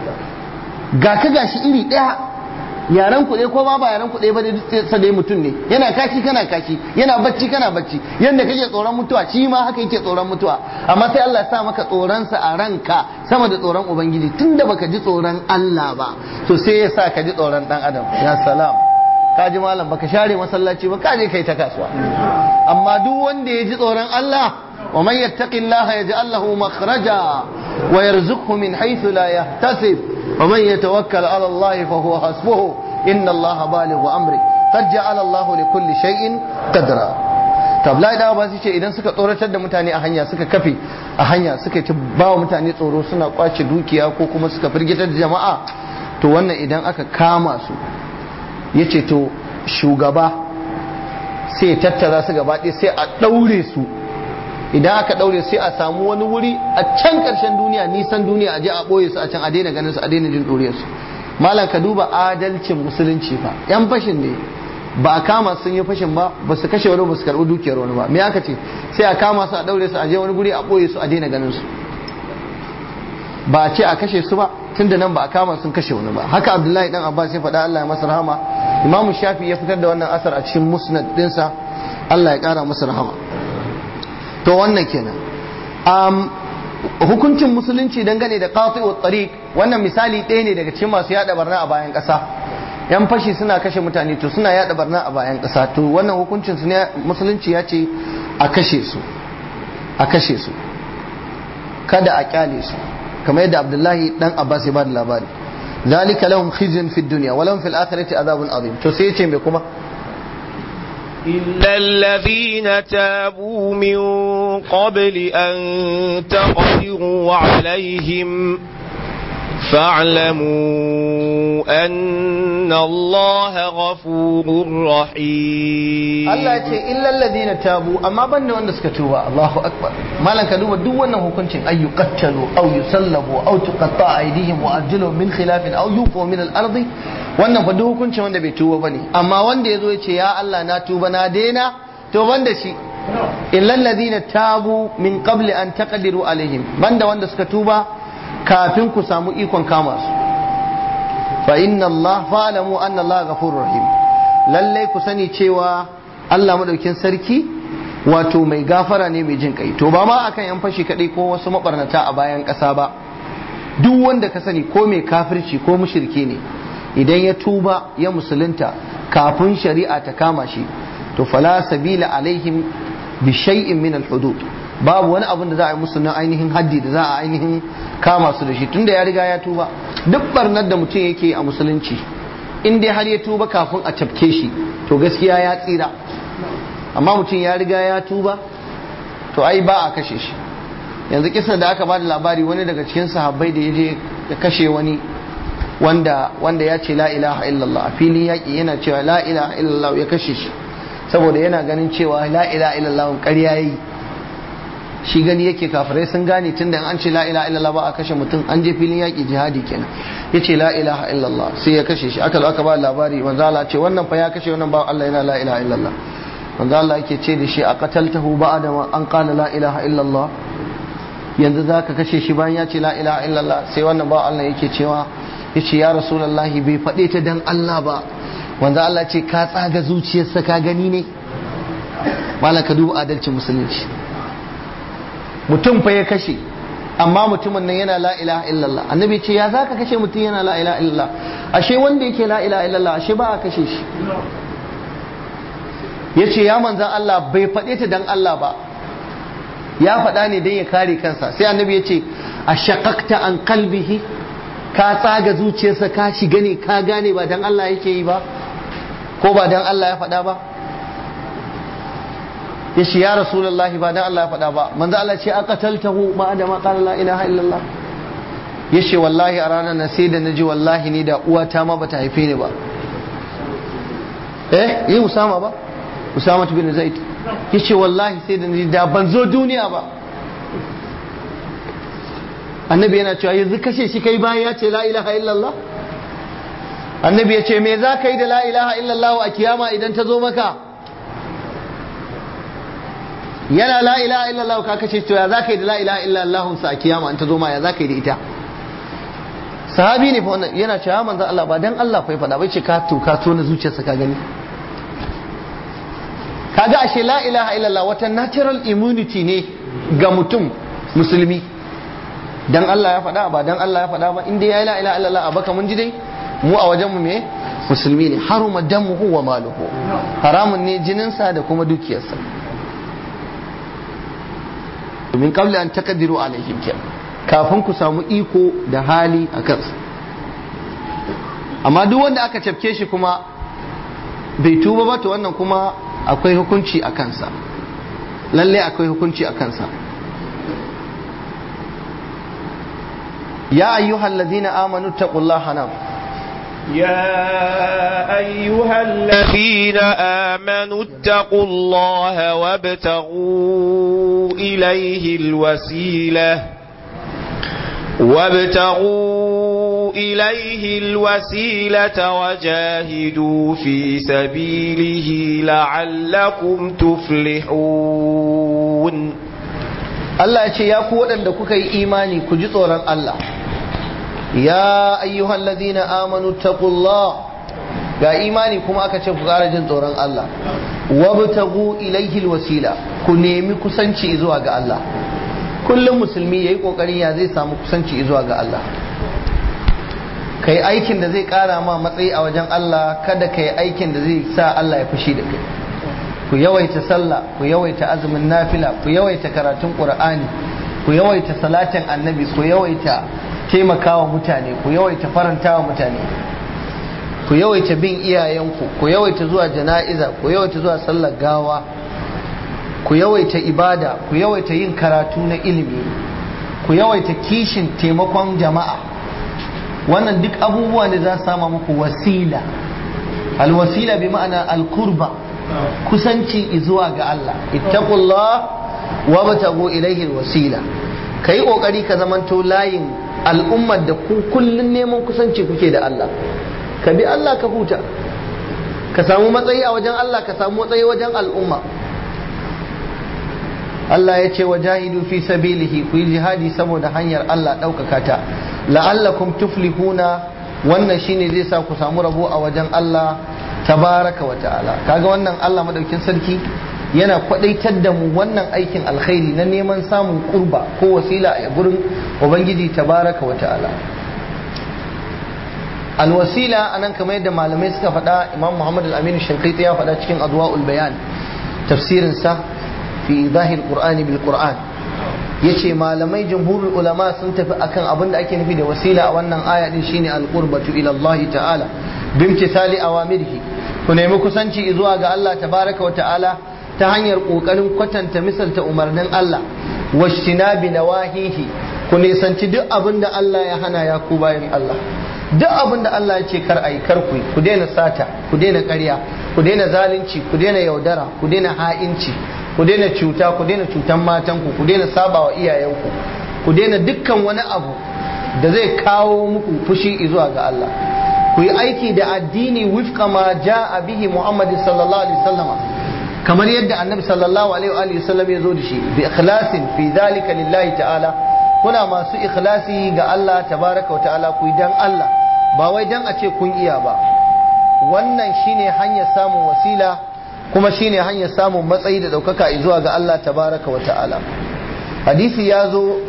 ga ka gashi iri daya yaran ku ko ma ba yaran ku ba da dai mutum ne yana kashi kana kashi yana bacci kana bacci yanda kake tsoron mutuwa shi ma haka yake tsoron mutuwa amma sai Allah ya sa maka tsoron sa a ranka sama da tsoron ubangiji tunda baka ji tsoron Allah ba to sai ya sa ka ji tsoron dan adam ya salam ka ji malam baka share masallaci ba ka je kai ta kasuwa amma duk wanda ya ji tsoron Allah wa man yattaqillaha yaj'al lahu makhraja wa yarzuqhu min haythu la yahtasib ومن يتوكل على الله فهو حسبه إن الله بالغ أمره قد جعل الله لكل شيء قدرا tabla da ba su ce idan suka tsoratar da mutane a hanya suka kafe a hanya suka ci ba wa mutane tsoro suna kwace dukiya ko kuma suka firgitar da jama'a to wannan idan aka kama su ya ce to shugaba sai tattara su gaba ɗaya sai a ɗaure su idan aka daure sai a samu wani wuri a can karshen duniya nisan duniya a je a boye su a can a daina ganin su a daina jin ɗuriyar su malam ka duba adalcin musulunci fa yan fashin ne ba a kama sun yi fashin ba ba su kashe wani ba su karɓi dukiyar wani ba me aka ce sai a kama su a daure su a je wani guri a boye su a daina ganin su ba a ce a kashe su ba tunda nan ba a kama sun kashe wani ba haka abdullahi dan abbas ya faɗa Allah ya masa rahama imamu shafi ya fitar da wannan asar a cikin musnad dinsa Allah ya ƙara masa rahama to wannan kenan um, hukuncin musulunci dangane da qati'u tariq wannan misali ɗaya ne daga cikin masu yada barna a bayan ƙasa yan fashi suna kashe mutane to suna yada barna a bayan ƙasa to wannan hukuncin su ne musulunci ya ce a kashe su a kashe su kada a kyale su kamar yadda abdullahi dan abbas ya bada labari zalika lahum khizyun fid dunya wa lahum fil akhirati adhabun azim to sai ya ce me kuma إلا الذين تابوا من قبل أن تقدروا عليهم فاعلموا أن الله غفور رحيم Allah ya ce illa alladhina tabu amma banda wanda suka tuba Allahu akbar malan ka duba duk wannan hukuncin ay yuqattalu aw yusallabu aw tuqatta aydihim wa arjuluhum min khilafin aw yufu min al-ardi wannan fa duk hukuncin wanda bai tuba bane amma wanda yazo ya ce ya Allah na tuba na daina to banda shi illa alladhina tabu min qabli an taqdiru alaihim banda wanda suka tuba kafin ku samu ikon kama su fa inna Allah fa'lamu anna Allah ghafurur rahim lalle ku sani cewa Allah madaukin sarki wato mai gafara ne mai jin kai to ba ma akan yan fashi kadai ko wasu mabarnata a bayan ƙasa ba duk wanda ka sani ko mai kafirci ko mushrike ne idan ya tuba ya musulunta kafin shari'a ta kama shi to fala sabila alaihim bi shay'in min al-hudud babu wani abin da za a yi musu na ainihin haddi da za a ainihin kama su da shi tunda ya riga ya tuba duk barnar da mutum yake a musulunci in dai har ya tuba kafin a cafke shi to gaskiya ya tsira amma mutum ya riga ya tuba to ai ba a kashe shi yanzu kisan da aka ba da labari wani daga cikin sahabbai da ya je ya kashe wani wanda wanda ya ce la ilaha illallah a filin yaƙi yana cewa la ilaha illallah ya kashe shi saboda yana ganin cewa la ilaha illallah ƙarya yi shi gani yake kafirai sun gane tun da an ce la ilaha illallah ba a kashe mutum an je filin yaƙi jihadi kenan ya ce la ilaha illallah sai ya kashe shi aka zo aka ba labari manzo Allah ce wannan fa ya kashe wannan ba Allah yana la ilaha illallah manzo Allah yake ce da shi a qataltahu ba'da ma an qala la ilaha illallah yanzu zaka kashe shi bayan ya ce la ilaha illallah sai wannan ba Allah yake cewa yace ya rasulullahi bai faɗe ta dan Allah ba wanda Allah ce ka tsaga zuciyarsa ka gani ne malam ka duba adalcin musulunci mutum fa ya kashe amma mutumin nan yana la ilaha illallah annabi ce ya zaka kashe mutum yana la ilaha illallah ashe wanda yake la ilaha illallah ashe ba a kashe shi yace ya manzan Allah bai faɗe ta dan Allah ba ya faɗa ne dan ya kare kansa sai annabi ya ce a shaqaqta an qalbihi ka tsaga zuciyarsa ka shiga ne ka gane ba dan Allah yake yi ba ko ba dan Allah ya faɗa ba ya ce ya rasulullahi ba dan Allah ya faɗa ba manzo Allah ce aqataltahu ma da ma qala la ilaha illallah ya ce wallahi a ranar na sai da naji wallahi ni da uwata ma bata haife ni ba eh yi usama ba usama bin zaid ya ce wallahi sai da naji da ban zo duniya ba annabi yana cewa yanzu kashe shi kai bayan ya ce la ilaha illallah annabi ya ce me za ka yi da la ilaha illallah a kiyama idan ta zo maka yana la ilaha illallah ka kashe to ya za ka yi da la ilaha illallah sa a kiyama in ta zo ma ya za ka yi da ita sahabi ne fa wannan yana cewa manzo Allah ba dan Allah fa ya faɗa bai ce ka to ka to na zuciyarsa ka gani kaga ashe la ilaha illallah wata natural immunity ne ga mutum musulmi dan Allah ya faɗa ba dan Allah ya faɗa ba inda ya la ilaha illallah a baka mun ji dai mu a wajen mu me musulmi ne haruma damuhu wa maluhu haramun ne jininsa da kuma dukiyarsa min qabli an taqdiru alaihim kafin ku samu iko da hali a kansa amma duk wanda aka cafke shi kuma bai tuba ba to wannan kuma akwai hukunci a kansa lalle akwai hukunci a kansa يا أيها الذين آمنوا اتقوا الله نعم يا أيها الذين آمنوا اتقوا الله وابتغوا إليه الوسيلة وابتغوا إليه الوسيلة وجاهدوا في سبيله لعلكم تفلحون Allah ya ce ya ku waɗanda kuka yi imani ku ji tsoron Allah ya ayyuhan ladina amanu taqullah ga imani kuma aka ce ku ƙara jin tsoron Allah wabtagu ilaihi alwasila ku nemi kusanci zuwa ga Allah kullum musulmi yayi kokari ya zai samu kusanci zuwa ga Allah kai aikin da zai ƙara ma matsayi a wajen Allah kada kai aikin da zai sa Allah ya fushi da kai ku yawaita sallah ku yawaita azumin nafila ku yawaita karatun qur'ani ku yawaita salatin annabi ku yawaita taimakawa mutane ku yawaita farantawa mutane ku yawaita bin iyayenku ku yawaita zuwa jana'iza ku yawaita zuwa sallar gawa ku yawaita ibada ku yawaita yin karatu na ilimi ku yawaita kishin taimakon jama'a wannan duk abubuwa ne za su sama muku wasila alwasila bi ma'ana alkurba kusanci zuwa ga Allah ittaqullah wa batagu ilaihi alwasila kai kokari ka zamanto layin al'ummar da ku kullun neman kusanci kuke da Allah ka bi Allah ka huta ka samu matsayi a wajen Allah ka samu matsayi wajen al'umma Allah ya ce wa jahidu fi sabilihi ku yi jihadi saboda hanyar Allah ɗaukaka ta la'allakum tuflihuna wannan shine zai sa ku samu rabo a wajen Allah tabaraka wa ta'ala kaga wannan Allah madaukin sarki yana kwadaitar da mu wannan aikin alkhairi na neman samun kurba ko wasila a gurin ubangiji tabaraka wa ta'ala alwasila anan kamar yadda malamai suka faɗa imam muhammad al-amin shankiti ya faɗa cikin adwa'ul bayan tafsirin sa fi zahir qur'ani bil qur'an yace malamai jumhurul ulama sun tafi akan abin da ake nufi da wasila a wannan aya din shine al-qurbatu ila Allah ta'ala bimtisali awamirihi ku nemi kusanci zuwa ga Allah tabaraka wa ta'ala ta hanyar kokarin kwatanta misalta umarnin Allah washtinabi nawahihi ku nisanci duk abin da Allah ya hana ya ku bayan Allah duk abin da Allah ya ce kar ayi kar ku ku daina sata ku daina ƙarya ku daina zalunci ku daina yaudara ku daina ha'inci ku daina cuta ku daina cutan matanku ku daina sabawa iyayenku ku daina dukkan wani abu da zai kawo muku fushi zuwa ga Allah ku yi aiki da addini wifqa ma ja'a bihi Muhammad sallallahu alaihi wasallama kamar yadda annabi sallallahu alaihi wa sallam ya zo da shi bi ikhlasin fi zalika lillahi ta'ala kuna masu ikhlasi ga Allah tabaraka wa ta'ala ku dan Allah ba wai dan a ce kun iya ba wannan shine hanyar samun wasila kuma shine hanyar samun matsayi da daukaka zuwa ga Allah tabaraka wa ta'ala hadisi ya zo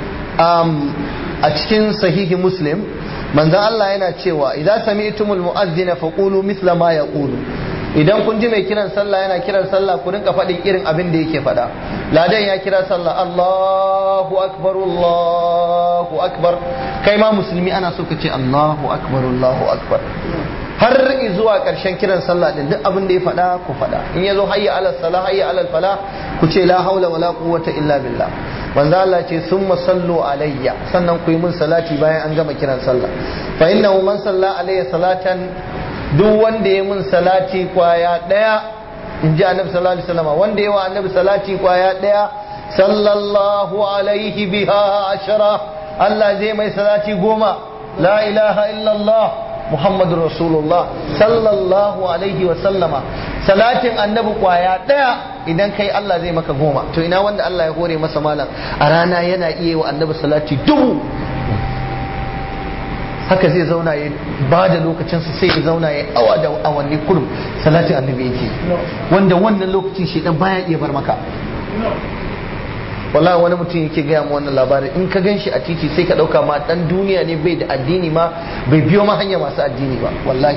a cikin sahihi muslim manzon Allah yana cewa idan sami'tumul mu'adhdhina faqulu mithla ma yaqulu idan kun ji mai kiran sallah yana kiran sallah ku rinka faɗin irin abin da yake faɗa ladan ya kira sallah Allahu akbar Allahu akbar kai ma musulmi ana so ka ce Allahu akbar Allahu akbar har zuwa ƙarshen kiran sallah din duk abin da ya faɗa ku faɗa in yazo hayya alal salah hayya alal falah ku ce la haula wala quwwata illa billah manzo Allah ce summa sallu alayya sannan ku yi min salati bayan an gama kiran sallah fa innahu man salla alayya salatan duk wanda ya mun salati kwaya daya in ji annabi sallallahu alaihi wasallam wanda ya wa annabi salati kwaya daya sallallahu alaihi biha ashara Allah zai mai salati goma la ilaha illallah muhammadur rasulullah sallallahu alaihi wasallama salatin annabi kwaya daya idan kai Allah zai maka goma to ina wanda Allah ya hore masa malam a rana yana iya wa annabi salati dubu haka zai zauna ya ba da lokacinsa sai ya zauna ya awa da awanni kurum salatin annabi yake wanda wannan lokacin shi dan baya iya bar maka wallahi wani mutum yake gaya mu wannan labarin in ka gan shi a titi sai ka dauka ma dan duniya ne bai da addini ma bai biyo ma hanya masu addini ba wallahi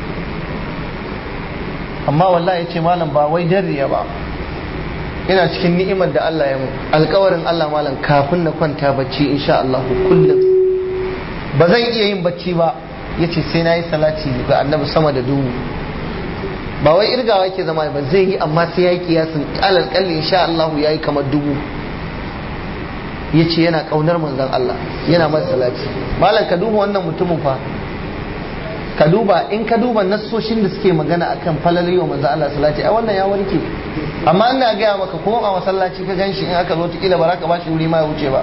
amma wallahi ya ce malam ba wai jarriya ba ina cikin ni'imar da Allah ya mu alkawarin Allah malam kafin na kwanta bacci insha Allah kullum ba zan iya yin bacci ba ya ce sai na yi salati ga annabi sama da dubu ba wai irgawa yake zama ba zai yi amma sai ya yi kiyasin alal kalli insha Allah ya yi kamar dubu ya ce yana kaunar manzon Allah yana masa salati malam ka duba wannan mutumin fa ka duba in ka duba nassoshin da suke magana akan falalayi wa manzon Allah salati ai wannan ya warke amma ina gaya maka ko a masallaci ka ganshi in aka zo kila ba za ka bashi wuri ma ya wuce ba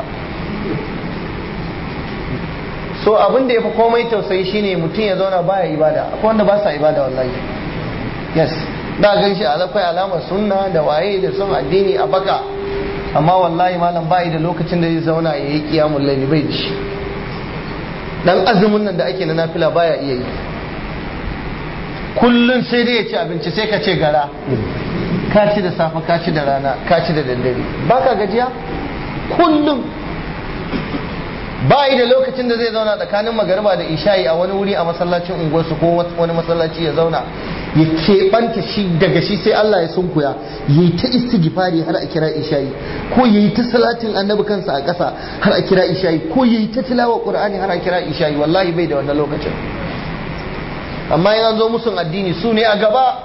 so abin da ya fi komai tausayi shine mutum ya zauna baya ibada akwai wanda ba sa ibada wallahi yes da gan shi akwai alamar sunna da waye da son addini a baka amma wallahi malam bai da lokacin da zai zauna ya yi kiyamun laili bai da shi dan azumin nan da ake na nafila baya iya yi kullum sai dai ya ci abinci sai ka ce gara ka ci da safe ka ci da rana ka ci da daddare baka gajiya kullum ba yi da lokacin da zai zauna tsakanin magariba da isha'i a wani wuri a masallacin unguwarsu ko wani masallaci ya zauna ya keɓanta shi daga shi sai Allah ya sunkuya ya yi ta istighfari har a kira isha'i ko ya yi ta salatin annabi kansa a ƙasa har a kira isha'i ko ya yi ta tilawa qur'ani har a kira isha'i wallahi bai da wannan lokacin amma in an zo musun addini su ne a gaba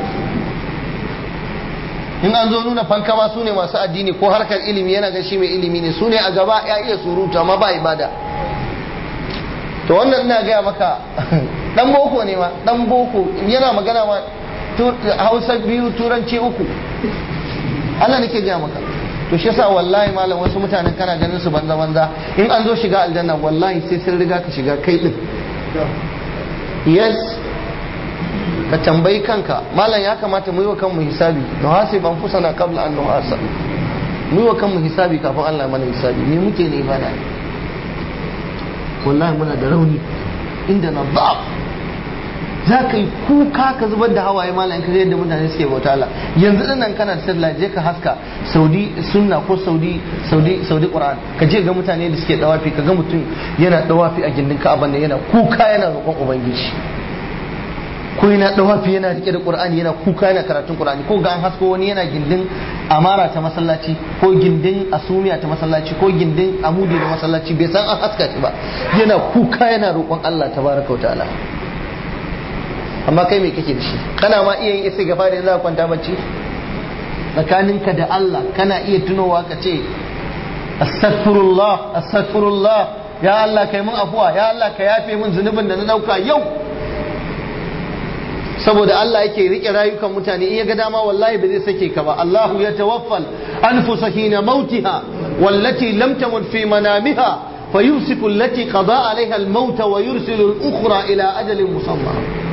in an zo nuna fankama su ne masu addini ko harkar ilimi yana ga shi mai ilimi ne su ne a gaba ya iya surutu amma ba ibada to wannan ina gaya maka dan boko ne ma dan boko yana magana ma hausa biyu turanci uku Allah nake gaya maka to shi yasa wallahi malam wasu mutanen kana ganin su banza banza in an zo shiga aljanna wallahi sai sun riga ka shiga kai din yes ka tambayi kanka malam ya kamata mu yi wa kanmu hisabi to hasib an fusana qabla an nuhasab mu yi wa kanmu hisabi kafin Allah mana hisabi me muke ne bana wallahi muna da rauni inda na ba za ka yi kuka ka zubar da hawaye malam ka yadda mutane suke bauta Allah yanzu din nan kana da sallah je ka haska Saudi sunna ko Saudi Saudi Saudi Qur'an ka je ga mutane da suke dawafi ka ga mutum yana dawafi a gindin Ka'aba ne yana kuka yana roƙon ubangiji ko yana dawafi yana rike da qur'ani yana kuka yana karatun qur'ani ko ga an hasko wani yana gindin amara ta masallaci ko gindin asumiya ta masallaci ko gindin amudi da masallaci bai san an haska shi ba yana kuka yana roƙon Allah tabaraka wa ta'ala amma kai me kake da shi kana ma iya yin istighfar yanzu ka kwanta bacci tsakaninka da Allah kana iya tunowa ka ce astaghfirullah astaghfirullah ya Allah kai mun afuwa ya Allah ka yafe mun zunubin da na dauka yau saboda Allah yake rike rayukan mutane in ya ga dama wallahi ba zai sake ka ba Allahu ya tawaffal anfusa hina mautiha wallati lam tamut fi manamiha fayumsiku allati qada alaiha al-maut wa yursilu al-ukhra ila ajalin musamma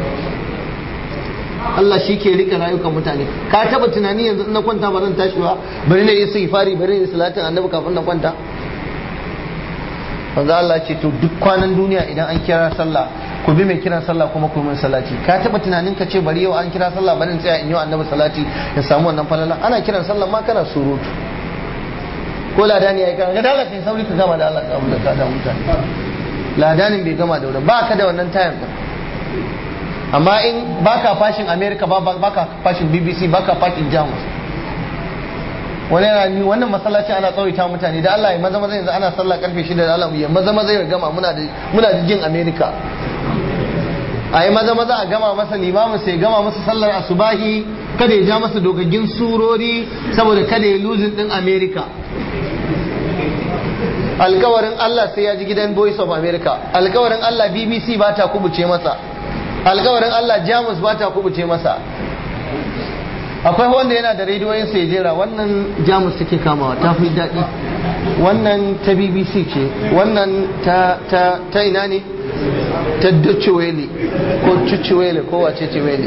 Allah shi ke rike rayukan mutane ka taba tunani yanzu na kwanta ba zan tashi ba bari na yi istighfari bari na yi salatin annabi kafin na kwanta manzo Allah ce to duk kwanan duniya idan an kira sallah ku bi mai kiran sallah kuma ku min salati ka taba tunanin ka ce bari yau an kira sallah bari in tsaya in yi annabi salati ya samu wannan falala ana kiran sallah ma kana surutu ko ladani yayi kana da Allah kai sauri ka gama da Allah ka da ka da mutane ladanin bai gama da wurin ba ka da wannan tayar din amma in baka fashin America ba baka fashin BBC baka fashin Jamus wani yana ni wannan masallaci ana tsawaita mutane da Allah ya maza maza yanzu ana sallah karfe 6 da Allah ya maza maza ya gama muna da muna da jin America a yi maza maza a gama masa limamin sai gama masa sallar asubahi kada ya ja masa dogaggin surori saboda kada ya luzin din America alkawarin Allah sai ya ji gidan Voice of America alkawarin Allah BBC ba ta kubuce masa alkawarin Allah Jamus ba ta kubuce masa akwai wanda yana da rediyoyin sai jera wannan jamus take kamawa ta fi daɗi wannan ta bbc ce wannan ta ta ta ina ne ta Deutsche Welle ko Cucci Welle ko wace ce Welle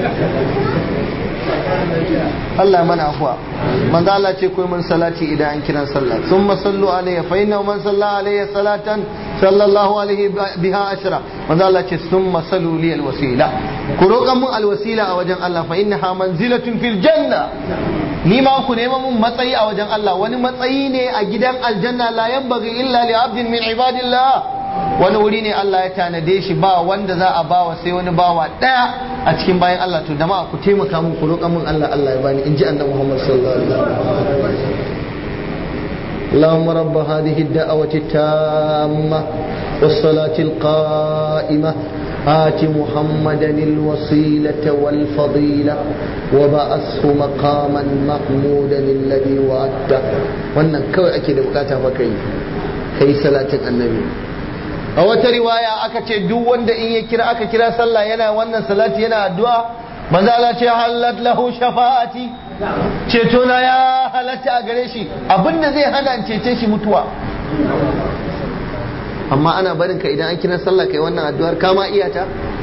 Allah mana afuwa manzo Allah ce koyi mun salati idan an kiran sallah thumma sallu alayhi fa inna man salla alayhi salatan sallallahu alaihi biha ashra manzo Allah ce thumma sallu li alwasila ku roƙan mun alwasila a wajen Allah fa innaha manzilatun fil janna ni ma ku nema mun matsayi a wajen Allah wani matsayi ne a gidan aljanna la yanbaghi illa li abdin min ibadillah wani wuri ne Allah ya tanade shi ba wanda za a bawa sai wani bawa daya a cikin bayan Allah to da ku taimaka mun ku roƙa mun Allah Allah ya bani in ji annabi Muhammad sallallahu alaihi wasallam اللهم رب هذه الدعوة التامة والصلاة القائمة آت محمدا الوسيلة والفضيلة وبعثه مقاما محمودا الذي وعدته wannan kawai ake da bukata fa kai kai salatin annabi a wata riwaya aka ce duk wanda in ya kira aka kira sallah yana wannan salati yana addu'a manzo Allah ce halat lahu shafa'ati ceto na ya halatta a gare shi abinda zai hana cece shi mutuwa amma ana barin ka idan an kira sallah kai wannan addu'ar kama iyata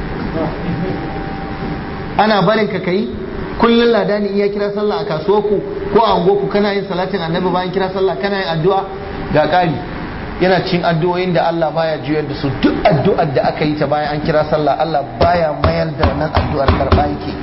ana barin ka kai kullun ladani iya kira sallah a kasuwarku ko a unguwarku kana yin salatin annabi bayan kira sallah kana yin addu'a ga ƙari yana cin addu'o'in da Allah baya juyar da su duk addu'ar da aka yi ta bayan an kira sallah Allah baya mayar da nan addu'ar karɓa yake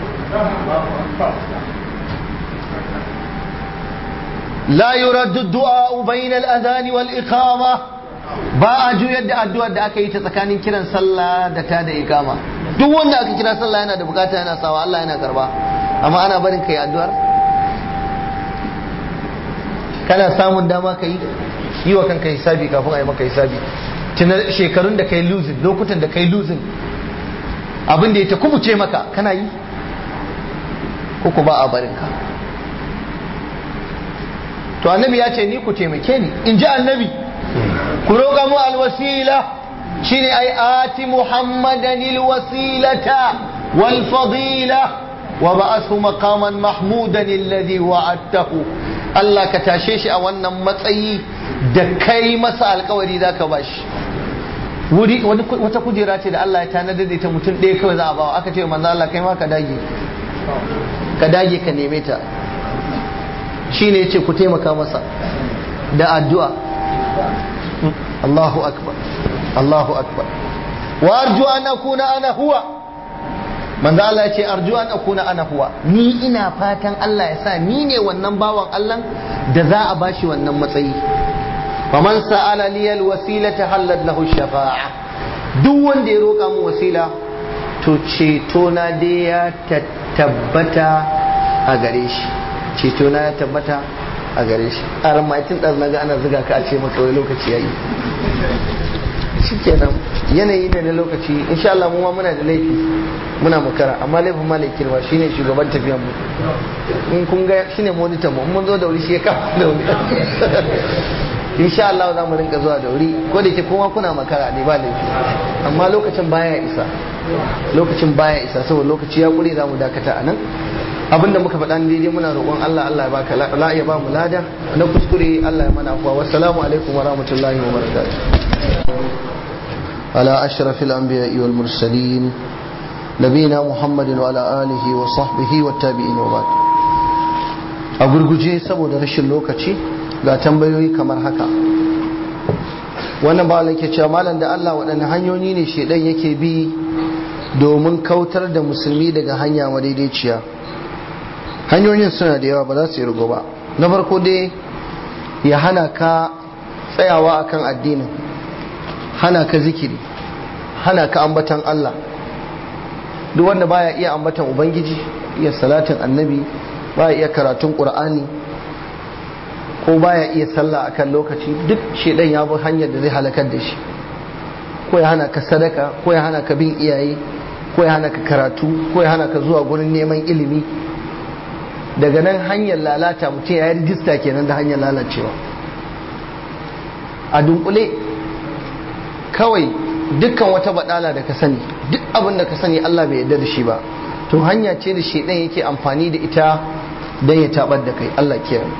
la yuraddu du'a bayna al-adhan wal iqama ba a juyar da addu'ar da aka yi ta tsakanin kiran sallah da ta da iqama duk wanda aka kira sallah yana da bukata yana sawa Allah yana karba amma ana barin kai addu'ar kana samun dama kai yi wa kanka hisabi kafin a yi maka hisabi tuna shekarun da kai losing lokutan da kai losing abin da ya ta kubuce maka kana yi ko ba a barin ka to annabi ya ce ni ku taimake ni in ji annabi ku roƙa mu alwasila shine ai ati muhammadan alwasilata wal fadila wa ba'athu maqaman mahmudan alladhi wa'adtahu Allah ka tashe shi a wannan matsayi da kai masa alkawari za ka bashi wuri wata kujera ce da Allah ya tanadar da ita mutum ɗaya kawai za a bawa aka ce manzo Allah kai ma ka dage ka dage ka neme ta shine yace ku taimaka masa da addu'a Allahu akbar Allahu akbar wa arju an akuna ana huwa manzo Allah ya ce arju an akuna ana huwa ni ina fatan Allah ya sa ni ne wannan bawan Allah da za a bashi wannan matsayi faman sa'ala li alwasilata hallat lahu shafa'a duk wanda ya roƙa mu wasila to ceto na dai ya tabbata a gare shi ceto na ya tabbata a gare shi a ramaitin ɗan naga ana zuga ka a ce maka wai lokaci yayi shikenan yanayi ne na lokaci insha Allah mu ma muna da laifi muna makara amma laifin malaikin ba shine shugaban tafiyar mu in kun ga shine monitor mu mun zo da wuri shi ya kafa da wuri insha Allah za mu rinka zuwa da wuri ko da ke kuma kuna makara ne ba laifi amma lokacin baya isa lokacin baya isa saboda lokaci ya kure za mu dakata a nan abinda muka faɗa daidai muna roƙon Allah Allah ya baka la ya ba mu lada na kuskure Allah ya mana afwa wassalamu alaikum wa rahmatullahi wa barakatuh ala ashrafil anbiya'i wal mursalin nabiyina muhammadin wa ala alihi wa sahbihi wa tabi'in wa ba'd a gurguje saboda rashin lokaci ga tambayoyi kamar haka wannan ba ke cewa malam da Allah waɗanne hanyoyi ne shedan yake bi domin kautar da musulmi daga hanya madaidaiciya hanyoyin suna da yawa ba za su yi rigo ba na farko dai ya hana ka tsayawa akan addinin hana ka zikiri hana ka ambatan Allah duk wanda baya iya ambatan ubangiji iya salatin annabi baya iya karatun qur'ani ko baya iya sallah akan lokaci duk shedan ya bi hanyar da zai halakar da shi ko ya hana ka sadaka ko ya hana ka bin iyaye ko ya hana ka karatu ko ya hana ka zuwa gurin neman ilimi daga nan hanyar lalata mutum ya yi rijista kenan da hanyar lalacewa a dunkule kawai dukkan wata badala da ka sani duk abin da ka sani Allah bai yarda da shi ba to hanya ce da shedan yake amfani da ita don ya tabar da kai Allah kiyaye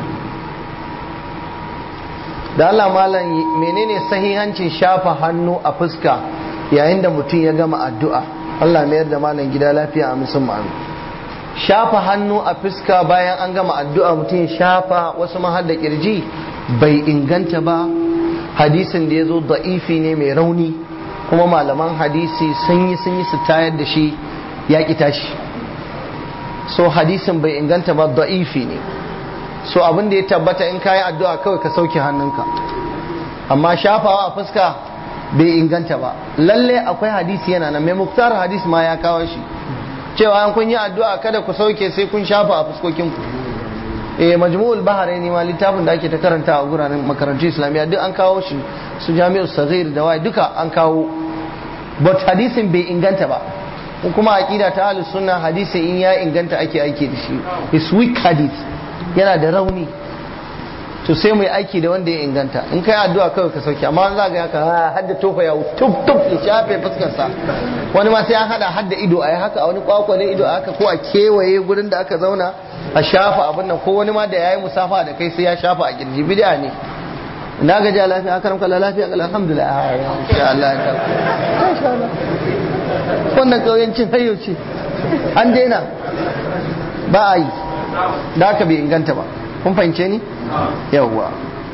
da Allah malam menene sahihancin shafa hannu a fuska yayin da mutum ya gama addu'a Allah mayar da malam gida lafiya a musamman shafa hannu a fuska bayan an gama addu'a mutum ya shafa wasu mahar da kirji bai inganta ba hadisin da ya zo da'ifi ne mai rauni kuma malaman hadisi sun yi sun yi su tayar da shi ya ki tashi so hadisin bai inganta ba da'ifi ne so abin da ya tabbata in kayi addu'a kawai ka sauke hannunka amma shafawa a fuska bai inganta ba lalle akwai hadisi yana nan mai muktar hadis ma ya kawo shi cewa an kun yi addu'a kada ku sauke sai kun shafa a fuskokinku eh majmu'ul bahraini ma littafin da ake ta karanta a guranin makarantu islamiyya duk an kawo shi su jami'u saghir da wai duka an kawo but hadisin bai inganta ba kuma aqida ta ahlus sunna hadisi in ya inganta ake aiki da shi is weak hadith yana da rauni to sai mu yi aiki da wanda ya inganta in kai addu'a kawai ka sauke amma za ga haka hadda tofa ya tuf tuf ya shafe fuskarsa wani ma sai an hada hadda ido a yi haka a wani kwakwale ido a haka ko a kewaye gurin da aka zauna a shafa abin nan ko wani ma da yayi musafa da kai sai ya shafa a kirji bid'a ne na ga ja lafiya akaram kala lafiya kala alhamdulillah insha Allah insha Allah wannan kauyancin hayyo ce an daina ba a yi da haka bai inganta ba kun fahimce ni yawwa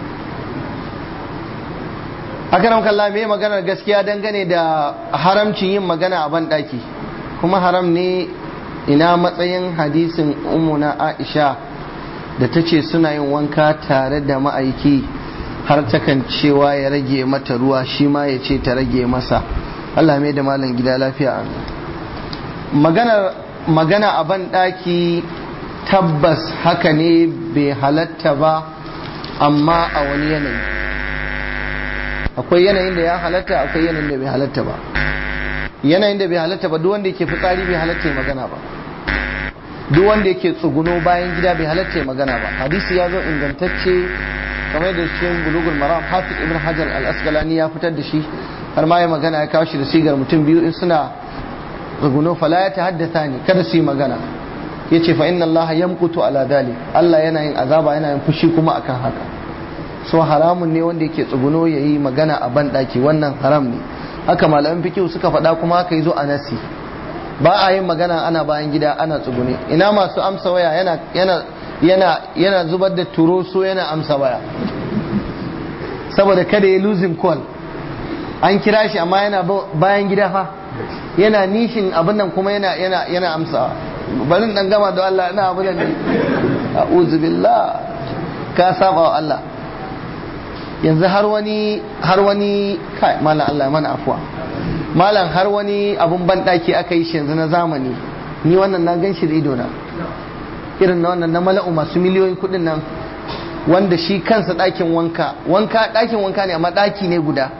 akaram kalla me maganar gaskiya dangane da haramcin yin magana a banɗaki kuma haram ne ina matsayin hadisin umuna aisha da ta ce suna yin wanka tare da ma'aiki har takan cewa ya rage mata ruwa shi ma ya ce ta rage masa Allah mai da malam gida lafiya maganar magana a banɗaki tabbas haka ne bai halatta ba amma a wani yanayi akwai yanayin da ya halatta akwai yanayin da bai halatta ba yanayin da bai halatta ba duk wanda yake fitsari bai halatta magana ba duk wanda yake tsuguno bayan gida bai halatta magana ba hadisi ya zo ingantacce kamar da cikin bulugul maram hafiz ibn hajar al-asqalani ya fitar da shi har ma ya magana ya kawo shi da sigar mutum biyu in suna tsuguno fala ya tahaddatha ni kada su yi magana yace fa inna allaha yamqutu ala dhalik Allah yana yin azaba yana yin fushi kuma akan haka so haramun ne wanda yake tsuguno yayi magana a ban daki wannan haram ne haka malaman fikihu suka faɗa kuma haka yazo a nasi ba a yin magana ana bayan gida ana tsugune ina masu amsa waya yana yana yana yana zubar da turoso yana amsa waya saboda kada ya losing call an kira shi amma yana bayan gida fa yana nishin abin nan kuma yana yana yana amsa barin dan gama da Allah ina abu ne a'udhu billah ka saba wa Allah yanzu har wani har wani kai malam Allah mana afwa malam har wani abun ban daki aka yi shi yanzu na zamani ni wannan na gan shi da ido na irin na wannan na mala'u masu miliyoyin kudin nan wanda shi kansa ɗakin wanka wanka ɗakin wanka ne amma ɗaki ne guda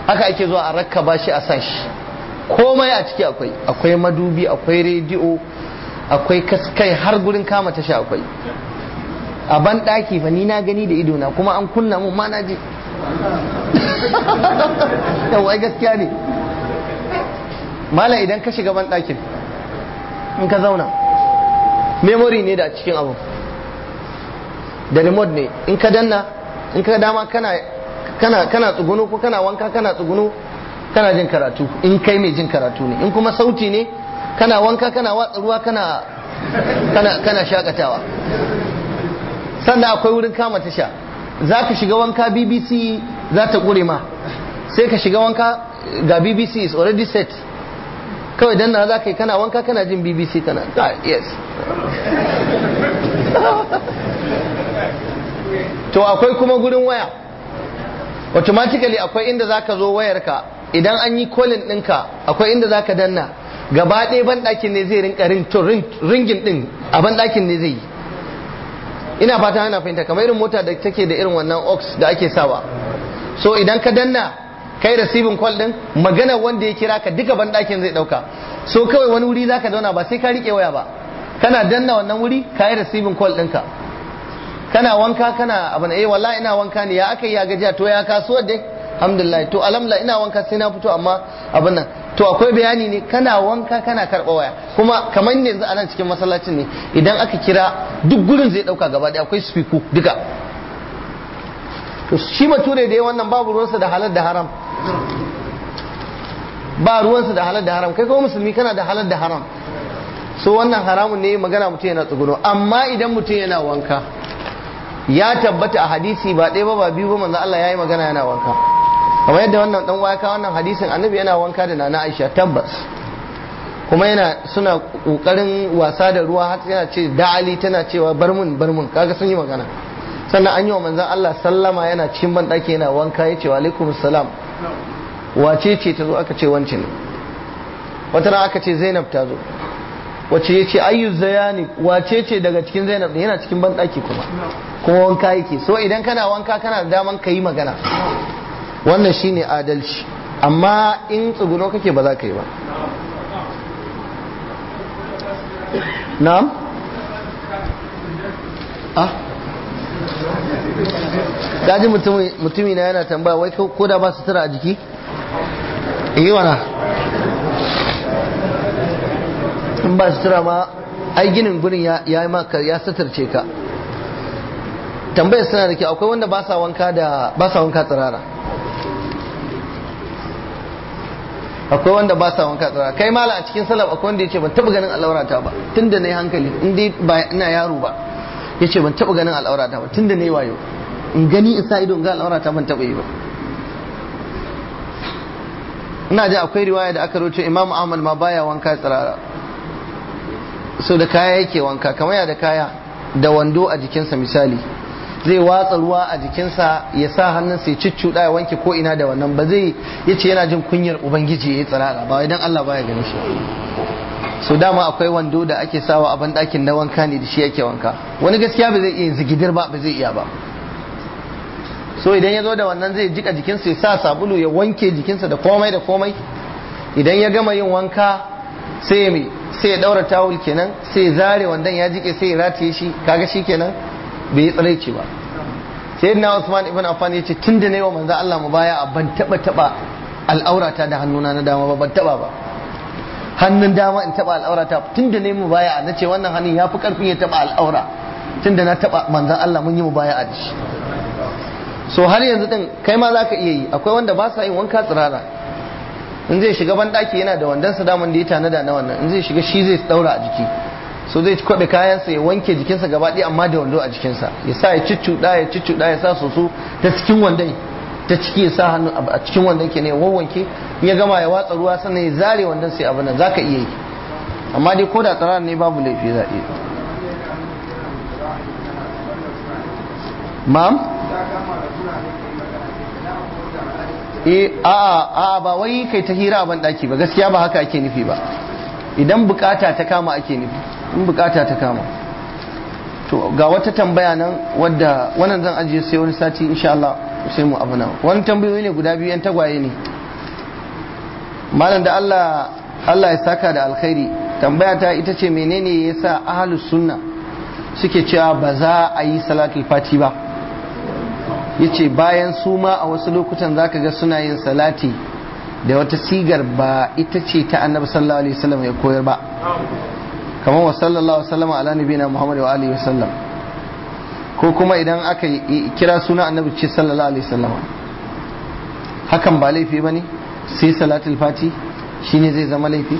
haka ake zuwa a rakkaba shi a sashi komai a ciki akwai akwai madubi akwai rediyo akwai kaskai har gurin kama tasha akwai a ban daki fa ni na gani da idona kuma an kunna mun ma na ji yawai gaskiya ne mala idan ka shiga ban dakin in ka zauna memory ne da cikin abu da remote ne in ka danna in ka dama kana kana kana tsuguno ko kana wanka kana tsuguno kana jin karatu in kai mai jin karatu ne in kuma sauti ne kana wanka kana watsa ruwa kana kana kana shakatawa sannan akwai wurin kama tasha za ka shiga wanka bbc za ta ƙure ma sai ka shiga wanka ga bbc is already set kawai dan na za ka yi kana wanka kana jin bbc kana ah, yes to akwai kuma gurin waya automatically akwai inda za ka zo wayarka idan an yi kolin ɗinka akwai inda za ka danna gaba ɗaya banɗakin ne zai rinka ringin ɗin a banɗakin ne zai yi ina fata ana fahimta kamar irin mota da take da irin wannan ox da ake sawa so idan ka danna kai receiving call din magana wanda ya kira ka duka banɗakin zai ɗauka so kawai wani wuri zaka zauna ba sai ka riƙe waya ba kana danna wannan wuri ka yi receiving call ɗinka kana wanka kana abin eh wallahi ina wanka ne ya aka yi ya gajiya to ya kasuwar dai alhamdulillah to alhamdulillah ina wanka sai na fito amma abin nan to akwai bayani ne kana wanka kana karɓa waya kuma kamar yanzu a nan cikin masallacin ne idan aka kira duk gurin zai ɗauka gaba ɗaya akwai spiku duka to shi bature da ya wannan babu ruwansa da halal da haram ba ruwansa da halal da haram kai kuma musulmi kana da halal da haram so wannan haramun ne magana mutum yana tsuguno amma idan mutum yana wanka ya tabbata a hadisi ba ɗaya ba ba biyu ba manzo Allah ya yi magana yana wanka kamar yadda wannan dan waka wannan hadisin annabi yana wanka da nana Aisha tabbas kuma yana suna kokarin wasa da ruwa har yana ce da'ali tana cewa bar mun bar mun kaga sun yi magana sannan an yi wa manzon Allah sallama yana cikin ban daki yana wanka ya ce wa alaikum salam wace ce ta zo aka ce wance ne wata ran aka ce Zainab ta zo wace ya ce ayyu zayani wace ce daga cikin Zainab yana cikin ban daki kuma kuma wanka yake so idan kana wanka kana da daman ka yi magana wannan shine adalci amma in tsuguno kake ba za ka yi ba na'am ah gaji mutumi na yana tambaya wai ko da ba su tura a jiki yi wana in ba su tura ma ai ginin gurin ya yi maka ya satarce ka tambayar suna da kyau akwai wanda ba sa wanka da ba sa wanka tsirara akwai wanda ba sa wanka tsirara kai mala a cikin salaf akwai wanda yace ban taba ganin al'aurata ba tunda nayi hankali in dai ba ina yaro ba yace ban taba ganin al'aurata ba tunda nayi wayo in gani in sa ido in ga al'aurata ban taba yi ba ina ji akwai riwaya da aka roce Imam Ahmad ma baya wanka tsirara so da kaya yake wanka kamar ya da kaya da wando a jikinsa misali zai watsa ruwa a jikinsa ya sa hannunsa ya cicciɗa ya wanke ko ina da wannan ba zai ya ce yana jin kunyar ubangiji ya yi tsirara ba idan Allah baya gani shi so dama akwai wando da ake sawa a banɗakin na wanka ne da shi yake wanka wani gaskiya ba zai iya zigidir ba ba zai iya ba so idan ya zo da wannan zai jika jikinsa ya sa sabulu ya wanke jikinsa da komai da komai idan ya gama yin wanka sai ya sai ya daura tawul kenan sai ya zare wandan ya jike sai ya rataye shi kaga shi kenan bai yi tsiraici ba sai na Usman ibn Affan ya ce tun da na yi wa manzo Allah mu baya ban taba taba al'aurata da hannuna na dama ba ban taba ba hannun dama in taba al'aurata tun da na yi mu baya na ce wannan hannun ya fi karfin ya taba al'aura tun da na taba manzo Allah mun yi mu baya a shi so har yanzu din kai ma zaka iya yi akwai wanda ba sa yin wanka tsirara in zai shiga ban daki yana da wandansa daman da ya tanada na wannan in zai shiga shi zai daura a jiki so zai kwaɓe kayansa ya wanke jikinsa gaba ɗaya amma da wando a jikinsa ya sa ya cicciɗa ya cicciɗa ya sa soso ta cikin wandon ta ciki ya sa hannu a cikin wandon ke ne ya wawwanke in ya gama ya watsa ruwa sannan ya zare wandon sai abin nan za ka iya yi amma dai ko da tsara ne babu laifi za iya ma'am eh a'a a'a ba wai kai ta hira a ban daki ba gaskiya ba haka ake nufi ba idan bukata ta kama ake nufi in bukata ta kama to ga wata tambaya nan wadda wannan zan ajiye sai wani sati insha Allah sai mu abu nan wani tambayoyi ne guda biyu yan tagwaye ne malam da Allah Allah ya saka da alkhairi tambaya ta ita ce menene yasa ahlus sunna suke cewa ba za a yi salatul fati ba yace bayan su ma a wasu lokutan zaka ga suna yin salati da wata sigar ba ita ce ta annabi sallallahu alaihi wasallam ya koyar ba kamar wa sallallahu alaihi ala nabiyina muhammad wa alihi wasallam ko kuma idan aka kira suna annabi ce sallallahu alaihi wasallam hakan ba laifi bane sai salatul fati shine zai zama laifi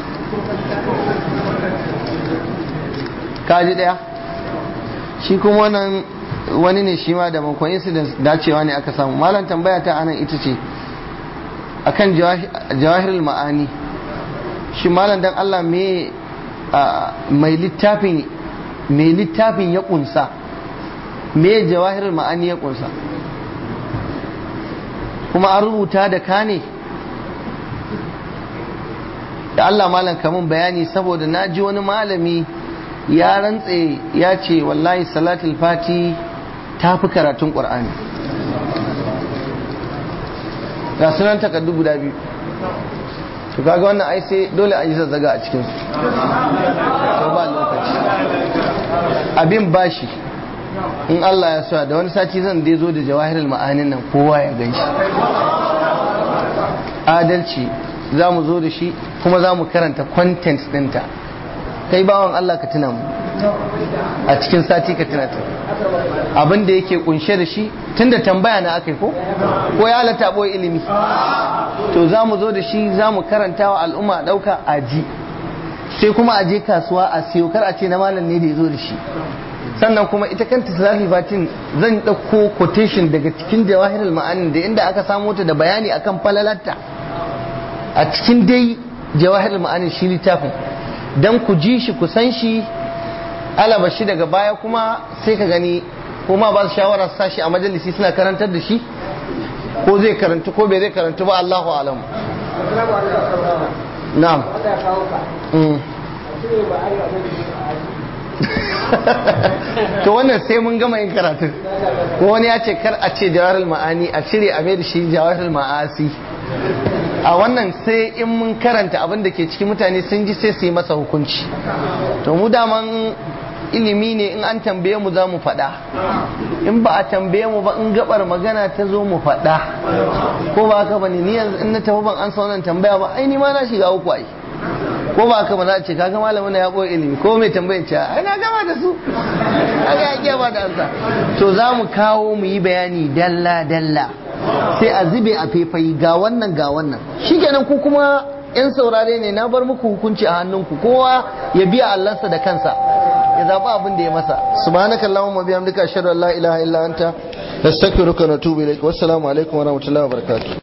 kaji daya shi kuma wannan wani ne shi ma da coincidence dacewa ne aka samu malam tambaya ta anan ita ce akan jawahirul ma'ani shi malam dan Allah me mai littafin mai littafin ya kunsa me jawahirul ma'ani ya kunsa kuma an rubuta da ka ne da Allah malam kamun bayani saboda na ji wani malami ya rantse ya ce wallahi salatul fati ta fi karatun ƙwar'ani ga sunan takardu guda biyu to kaga wannan ai sai dole a yi zazzaga a cikinsu to ba lokaci abin bashi in Allah ya sa da wani sati zan dai zo da jawahirul ma'anin nan kowa ya gan shi adalci za mu zo da shi kuma za mu karanta content ɗinta kai bawan Allah ka tuna mu a cikin sati ka tuna ta abin da yake kunshe da shi tunda tambaya na aka yi ko ko ya halatta boye ilimi to za mu zo da shi za mu karanta wa al'umma ɗauka a ji sai kuma a je kasuwa a siyo kar a ce na malam ne da ya zo da shi sannan kuma ita kanta salatul fatin zan ɗauko quotation daga cikin jawahirul ma'anin da inda aka samo ta da bayani akan falalarta a cikin dai jawahirul ma'anin shi littafin dan ku ji shi ku san shi alaba shi daga baya kuma sai ka gani kuma ba su shawara su sashi a majalisi suna karantar da shi ko zai karantu ko bai zai karantu ba Allahu alam na'am to wannan sai mun gama yin karatun ko wani ya ce kar a ce jawarul ma'ani a cire a mai da shi jawarul ma'asi a wannan sai in mun karanta abin da ke cikin mutane sun ji sai su yi masa hukunci to mu daman ilimi ne in an tambaye mu za mu faɗa in ba a tambaye mu ba in gabar magana ta zo mu faɗa ko ba haka bane ni yanzu in na tafi ban an wannan tambaya ba ai ni ma na shiga uku ai ko ba haka ba za a ce kaga malamin na ya boye ilimi ko mai tambayin ce ai na gama da su kaga ya ba da ansa to za mu kawo mu yi bayani dalla dalla sai a zube a faifayi ga wannan ga wannan shikenan ku kuma yan saurare ne na bar muku hukunci a hannunku kowa ya biya allansa da kansa ya zaɓi abin da ya masa subhanakallahumma bihamdika ashhadu an la ilaha illa anta nastaghfiruka wa natubu ilaik wassalamu alaikum wa rahmatullahi wa barakatuh